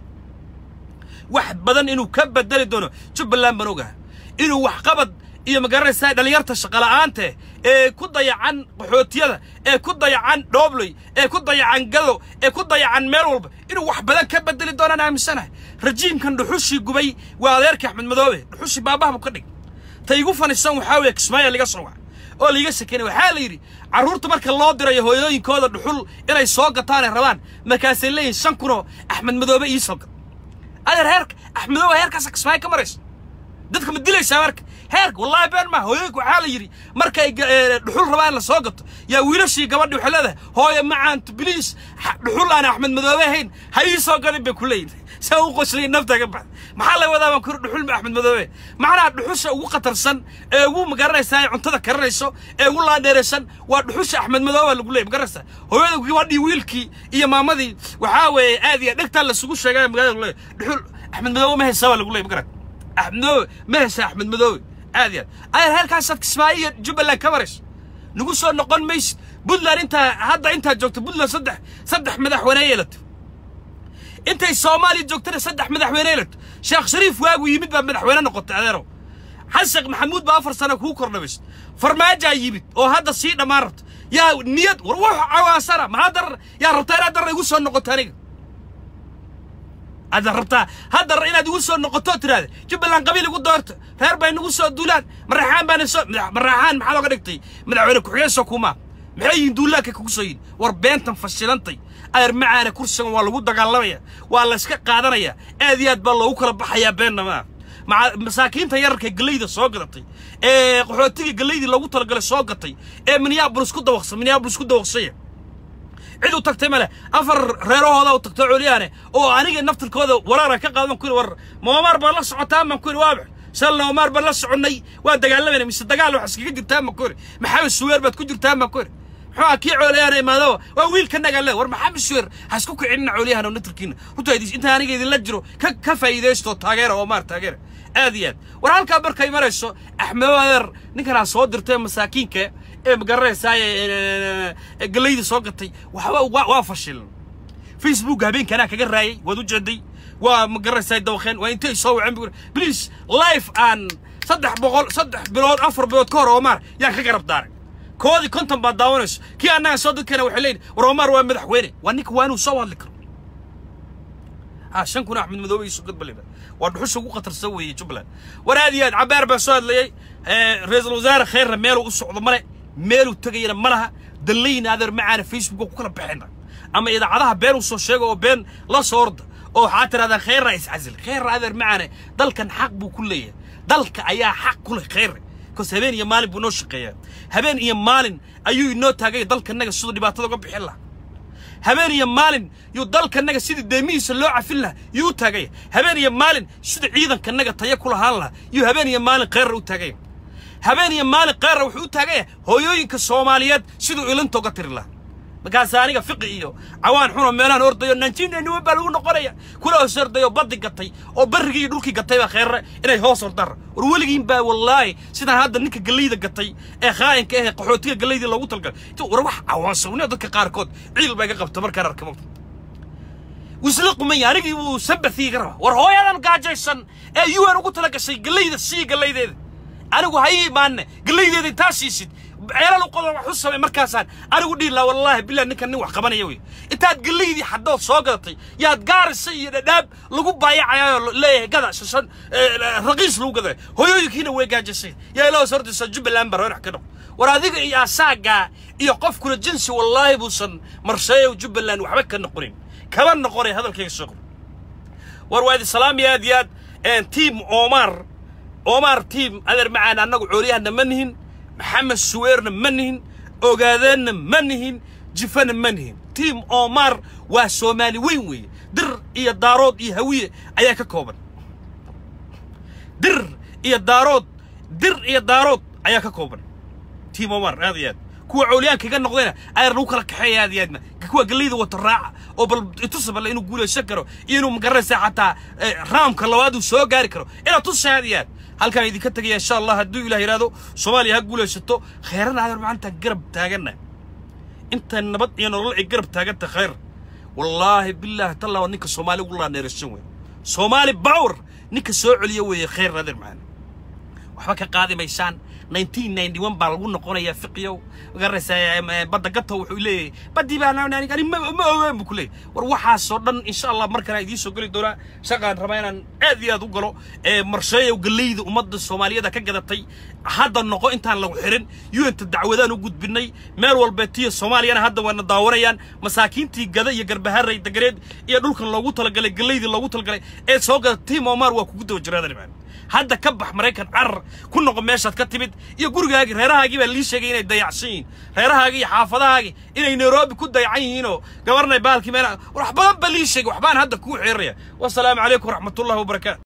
wax badan inuu ka bedeli doono jubbaland baan ogahay inuu waxqabad iyo ma garanaysaa dhallinyarta shaqola'aante ee ku dayacan qaxootiyada ee ku dayacan dhoobley ee ku dayacan gado ee ku dayacan meel walba inuu wax badan ka bedeli doonaan aaminsanahay rajiimkan dhuxushii gubay waa adeerka axmed madoobe dhuxushii baabaha buu ka dhig ta igu fanisan waxaa weeye kismaayo liga soo waca oo liiga shekeynay waxaa la yidhi carruurta marka loo dirayo hooyooyinkooda dhuxul inay soo gataanay rabaan markaasay leeyihin shan kunoo axmed madoobe ii soo gat adeer heerka axmed madoobe heerkaasa kismaayo ka maraysa dadka ma dilaysaa marka heerka wallaahi been maa hooyooyinka waxaa la yidhi markay dhuxul rabaan la soo gato yaa wiilashii gabadhi waxay leedahay hooyo macaantu biliis dhuxul aan axmed madoobe ahayn ha ii soo gadin bay ku leeyihin saa u qoslay nafta ka baxda maxaa la wadaa baan kuri dhuxul axmed madoobe macnaha dhuxusha ugu khatarsan ee ugu magaranaysaa ee cuntada karinayso ee ugu laandheeraysan waa dhuxusha axmed madoobe lagu leeyay magaranaysaa hooyada gabadhii wiilkii iyo maamadii waxaa weeye aad iyo dhegtaa lasugu sheegay magaalada lagu leeyay dhuxul axmed madoobe ma haysaa baa lagu leeyay magaran axmed madoobe ma haysaa axmed madoobe aad iyo aad ayar heerkaasaad kismaayo iyo jubbaland ka marayso nagu soo noqon maysid puntland intaa hadda intaa joogto puntland saddex saddex madaxweyne yeelato intay soomaaliya joogtana saddex madaxweyne yeelato sheekh shariif waagu yimid baa madaxweyne noqotay adeerow xasan maxamuud baa afar sano kuu kordhamaysa farmaajaa yimid oo hadda sii dhammaan rabto yaa niyad war wuxu cawaasana maxaa darar yaa rabtaa inaad darar igu soo noqoto aniga aad rabtaa haddar inaad igu soo noqoto tiraahda jubbaland qabiil igu doorto reer bay nagu soo duulaan maraxaan baana soo maraxaan maxaa looga dhigtay madaxweyne ku-xigeen soo kumaa maxay yihiin duulaanka kugu soo yihin war beentan fashilantay ayar macaana kursigan waa lagu dagaalamaya waa la iska qaadanaya aad iyo aad baa loogu kala baxayaa beenna maa maca masaakiinta yararka geleyda soo gadatay ee qaxootiga geleydii loogu talagalay soo gatay ee minneabolis ku dawaqsa minneabolis ku dawaqsaya cid u tagtay male afar reerahooda u tagtay culiyaane oo aniga naftirkooda waraara ka qaadan ku yidhi war moomaar baan la socotaa baan ku yidhi waabax shalna omaar baan la soconnay waan dagaalamayna mise dagaal wax iskaga jirtaan baan ku yidhi maxamed suweer baad ku jirtaan baan ku yidhi muxuu ah kii cooliyaana imaadaba waa wiilka nagaale war maxamed suweer ha isku kicinina cooliyahana naftirkiina runtaa inta aniga idinla jiro ka ka faa'iidaysto taageera oomaar taageera aad iyo aad war halkaa markay marayso axmed adeer ninkanaa soo dirtay masaakiinka ee magaranaysaa galayda soo gatay waxba waa fashilan facebook habeenkanaa kaga raayay waad u jeeday waa magaranaysaa dawaqeen waa intay soo waceen please life aan saddex boqol saddex bilood afar bilood ka hor oomaar yaan ka garab daaray koodii konton baad daawanayso kii annaga soo dadkeena waxay leeyihin war oomaar waa madaxweyne waa ninka waa inuu soo hadli karo ha shan kun axmed madoobe iyo sugad balida waa dhuxusha ugu khatarsan weeye jubbaland war aad iyo aad cabaar baa soo hadlayey ra-iisul wasaare khayrna meeluu u socdo male meeluu tegayana ma laha dallayna adeer macaana facebooka ku kala baxayna ama idaacadaha been u soo sheega oo been la soo orda oo waxaa tirahdaan khayrna iscasil khayrna adeer macaane dalkan xaq buu ku leeyahay dalka ayaa xaq ku leh khayre bcause habeen iyo maalin buu noo shaqeeyaa habeen iyo maalin ayuu inoo taagay dalkanaga siduu dhibaatada uga bixin lahaa habeen iyo maalin yuu dalkanaga sidii deemihiisa loo cafin lahaa yuu u taagaya habeen iyo maalin sidii ciidankanaga taya ku lahaan lahaa yuu habeen iyo maalin khayrra u taagaya habeen iyo maalin khayrra wuxuu u taagaya hooyooyinka soomaaliyeed siduu ilinta uga tiri lahaa markaas aniga fiqi iyo cawaan xunoo meelahan ordayo nanjiinaniwan baa lagu noqonaya kula hoos ordayo baddi gatay oo barrigii iyo dhulkii gatay baa kheerre inay hoos ordara war weligiin baa wallaahi sidaan hadda ninka gallayda gatay ee khaayinka ahee qaxootiga gallaydii loogu talgalay war wax cawaansawnio dadka qaarkood ciil baa iga qabta markaan arka mogta wisla qumaya anigii wuu sabathii iga raba war hooyadan gaajaysan ee un ugu tala gashay gallayda sii gallaydeeda anigu ha ii imaanne gallaydeeda intaa siisid ceelal u qodan wax u samay markaasaan anigu dhihi laha wallaahi billah ninkan nin wax qabanaya wey intaad gallaydii xaddood soo gadatay yaad gaarisa iyo dhadhaab lagu baayacayaayo leeyahay gada shan raqiis lagu gadaya hooyooyinkiina way gaajasay yaa ilaa sordisa jubbaland baa reerax ka noq war adiga iyo asaagaa iyo qofkuna jinsi wallaahi buusan marsheeyow jubbaland waxba ka noqonin kama noqonay hadalkayga soo qor war waa idin salaamaya aad iyo aad tiim omar omar tiim adeer macaan annagu cooliyahana ma nihin maxamed suweerna ma nihin ogaadeenna ma nihin jifana ma nihin tiim omar waa soomaali weyn weeye dir iyo daarood iyo hawiye ayaa ka kooban dir iyo daarood dir iyo daarood ayaa ka kooban tiim omar aad iyo aad kuwa cooliyaanka iga noqdayna ayaa lagu kala kaxeeya aad iyo aadna kuwa gallayda wata raaca oo bal itusa bal inuu guulaysan karo iyo inuu magaranaysa xataa raamka labaad uu soo gaari karo inaad tusa aad iyo aad halkaan idinka tegaya insha allah hadduu ilah yidhaahdo soomaaliya ha guulaysato khayrana adeer maanta garab taaganna inta nabad iyo nolol ay garab taaganta khayr wallaahi bilaahi tallaa ninka soomaali ugu laaneerashan wey soomaali bawr ninka soo celiya weeye khayr adeer macaan waxba ka qaadi maysaan 1991 baa lagu noqonayaa fiqiyow magaraysaa badda gato wuxuu leeyahay baddii baa ani ma ogaan buu ku leeyahay war waxaasoo dhan insha allah markaan idiin soo geli doonaa shaqaan rabaa inaan aad iyo aad u galo ee marsheeyow gallayda ummadda soomaaliyada ka gadatay hadda noqo intaan lagu xirin yuenta dacwadaan u gudbinay meel walbeetiyo soomaaliyana hadda waana daawanayaan masaakiintii gada iyo garbaharay dagareed iyo dhulkan loogu talagalay gallaydii loogu talagalay ee soo gada tiim omar waa kugu daba jiraadani maan hadda ka bax maraykan carar ku noqo meeshaad ka timid iyo gurigaagii reerahaagii baa lii sheegay inay dayacsan yihiin reerahaagii iyo xaafadahaagii inay nairobi ku dayacan yihiinoo gabarnay baalkii meel wax badan baa lii sheegay waxbaan hadda kuu xeeraya wasalaamu calaykum waraxmatullahi wabarakaatu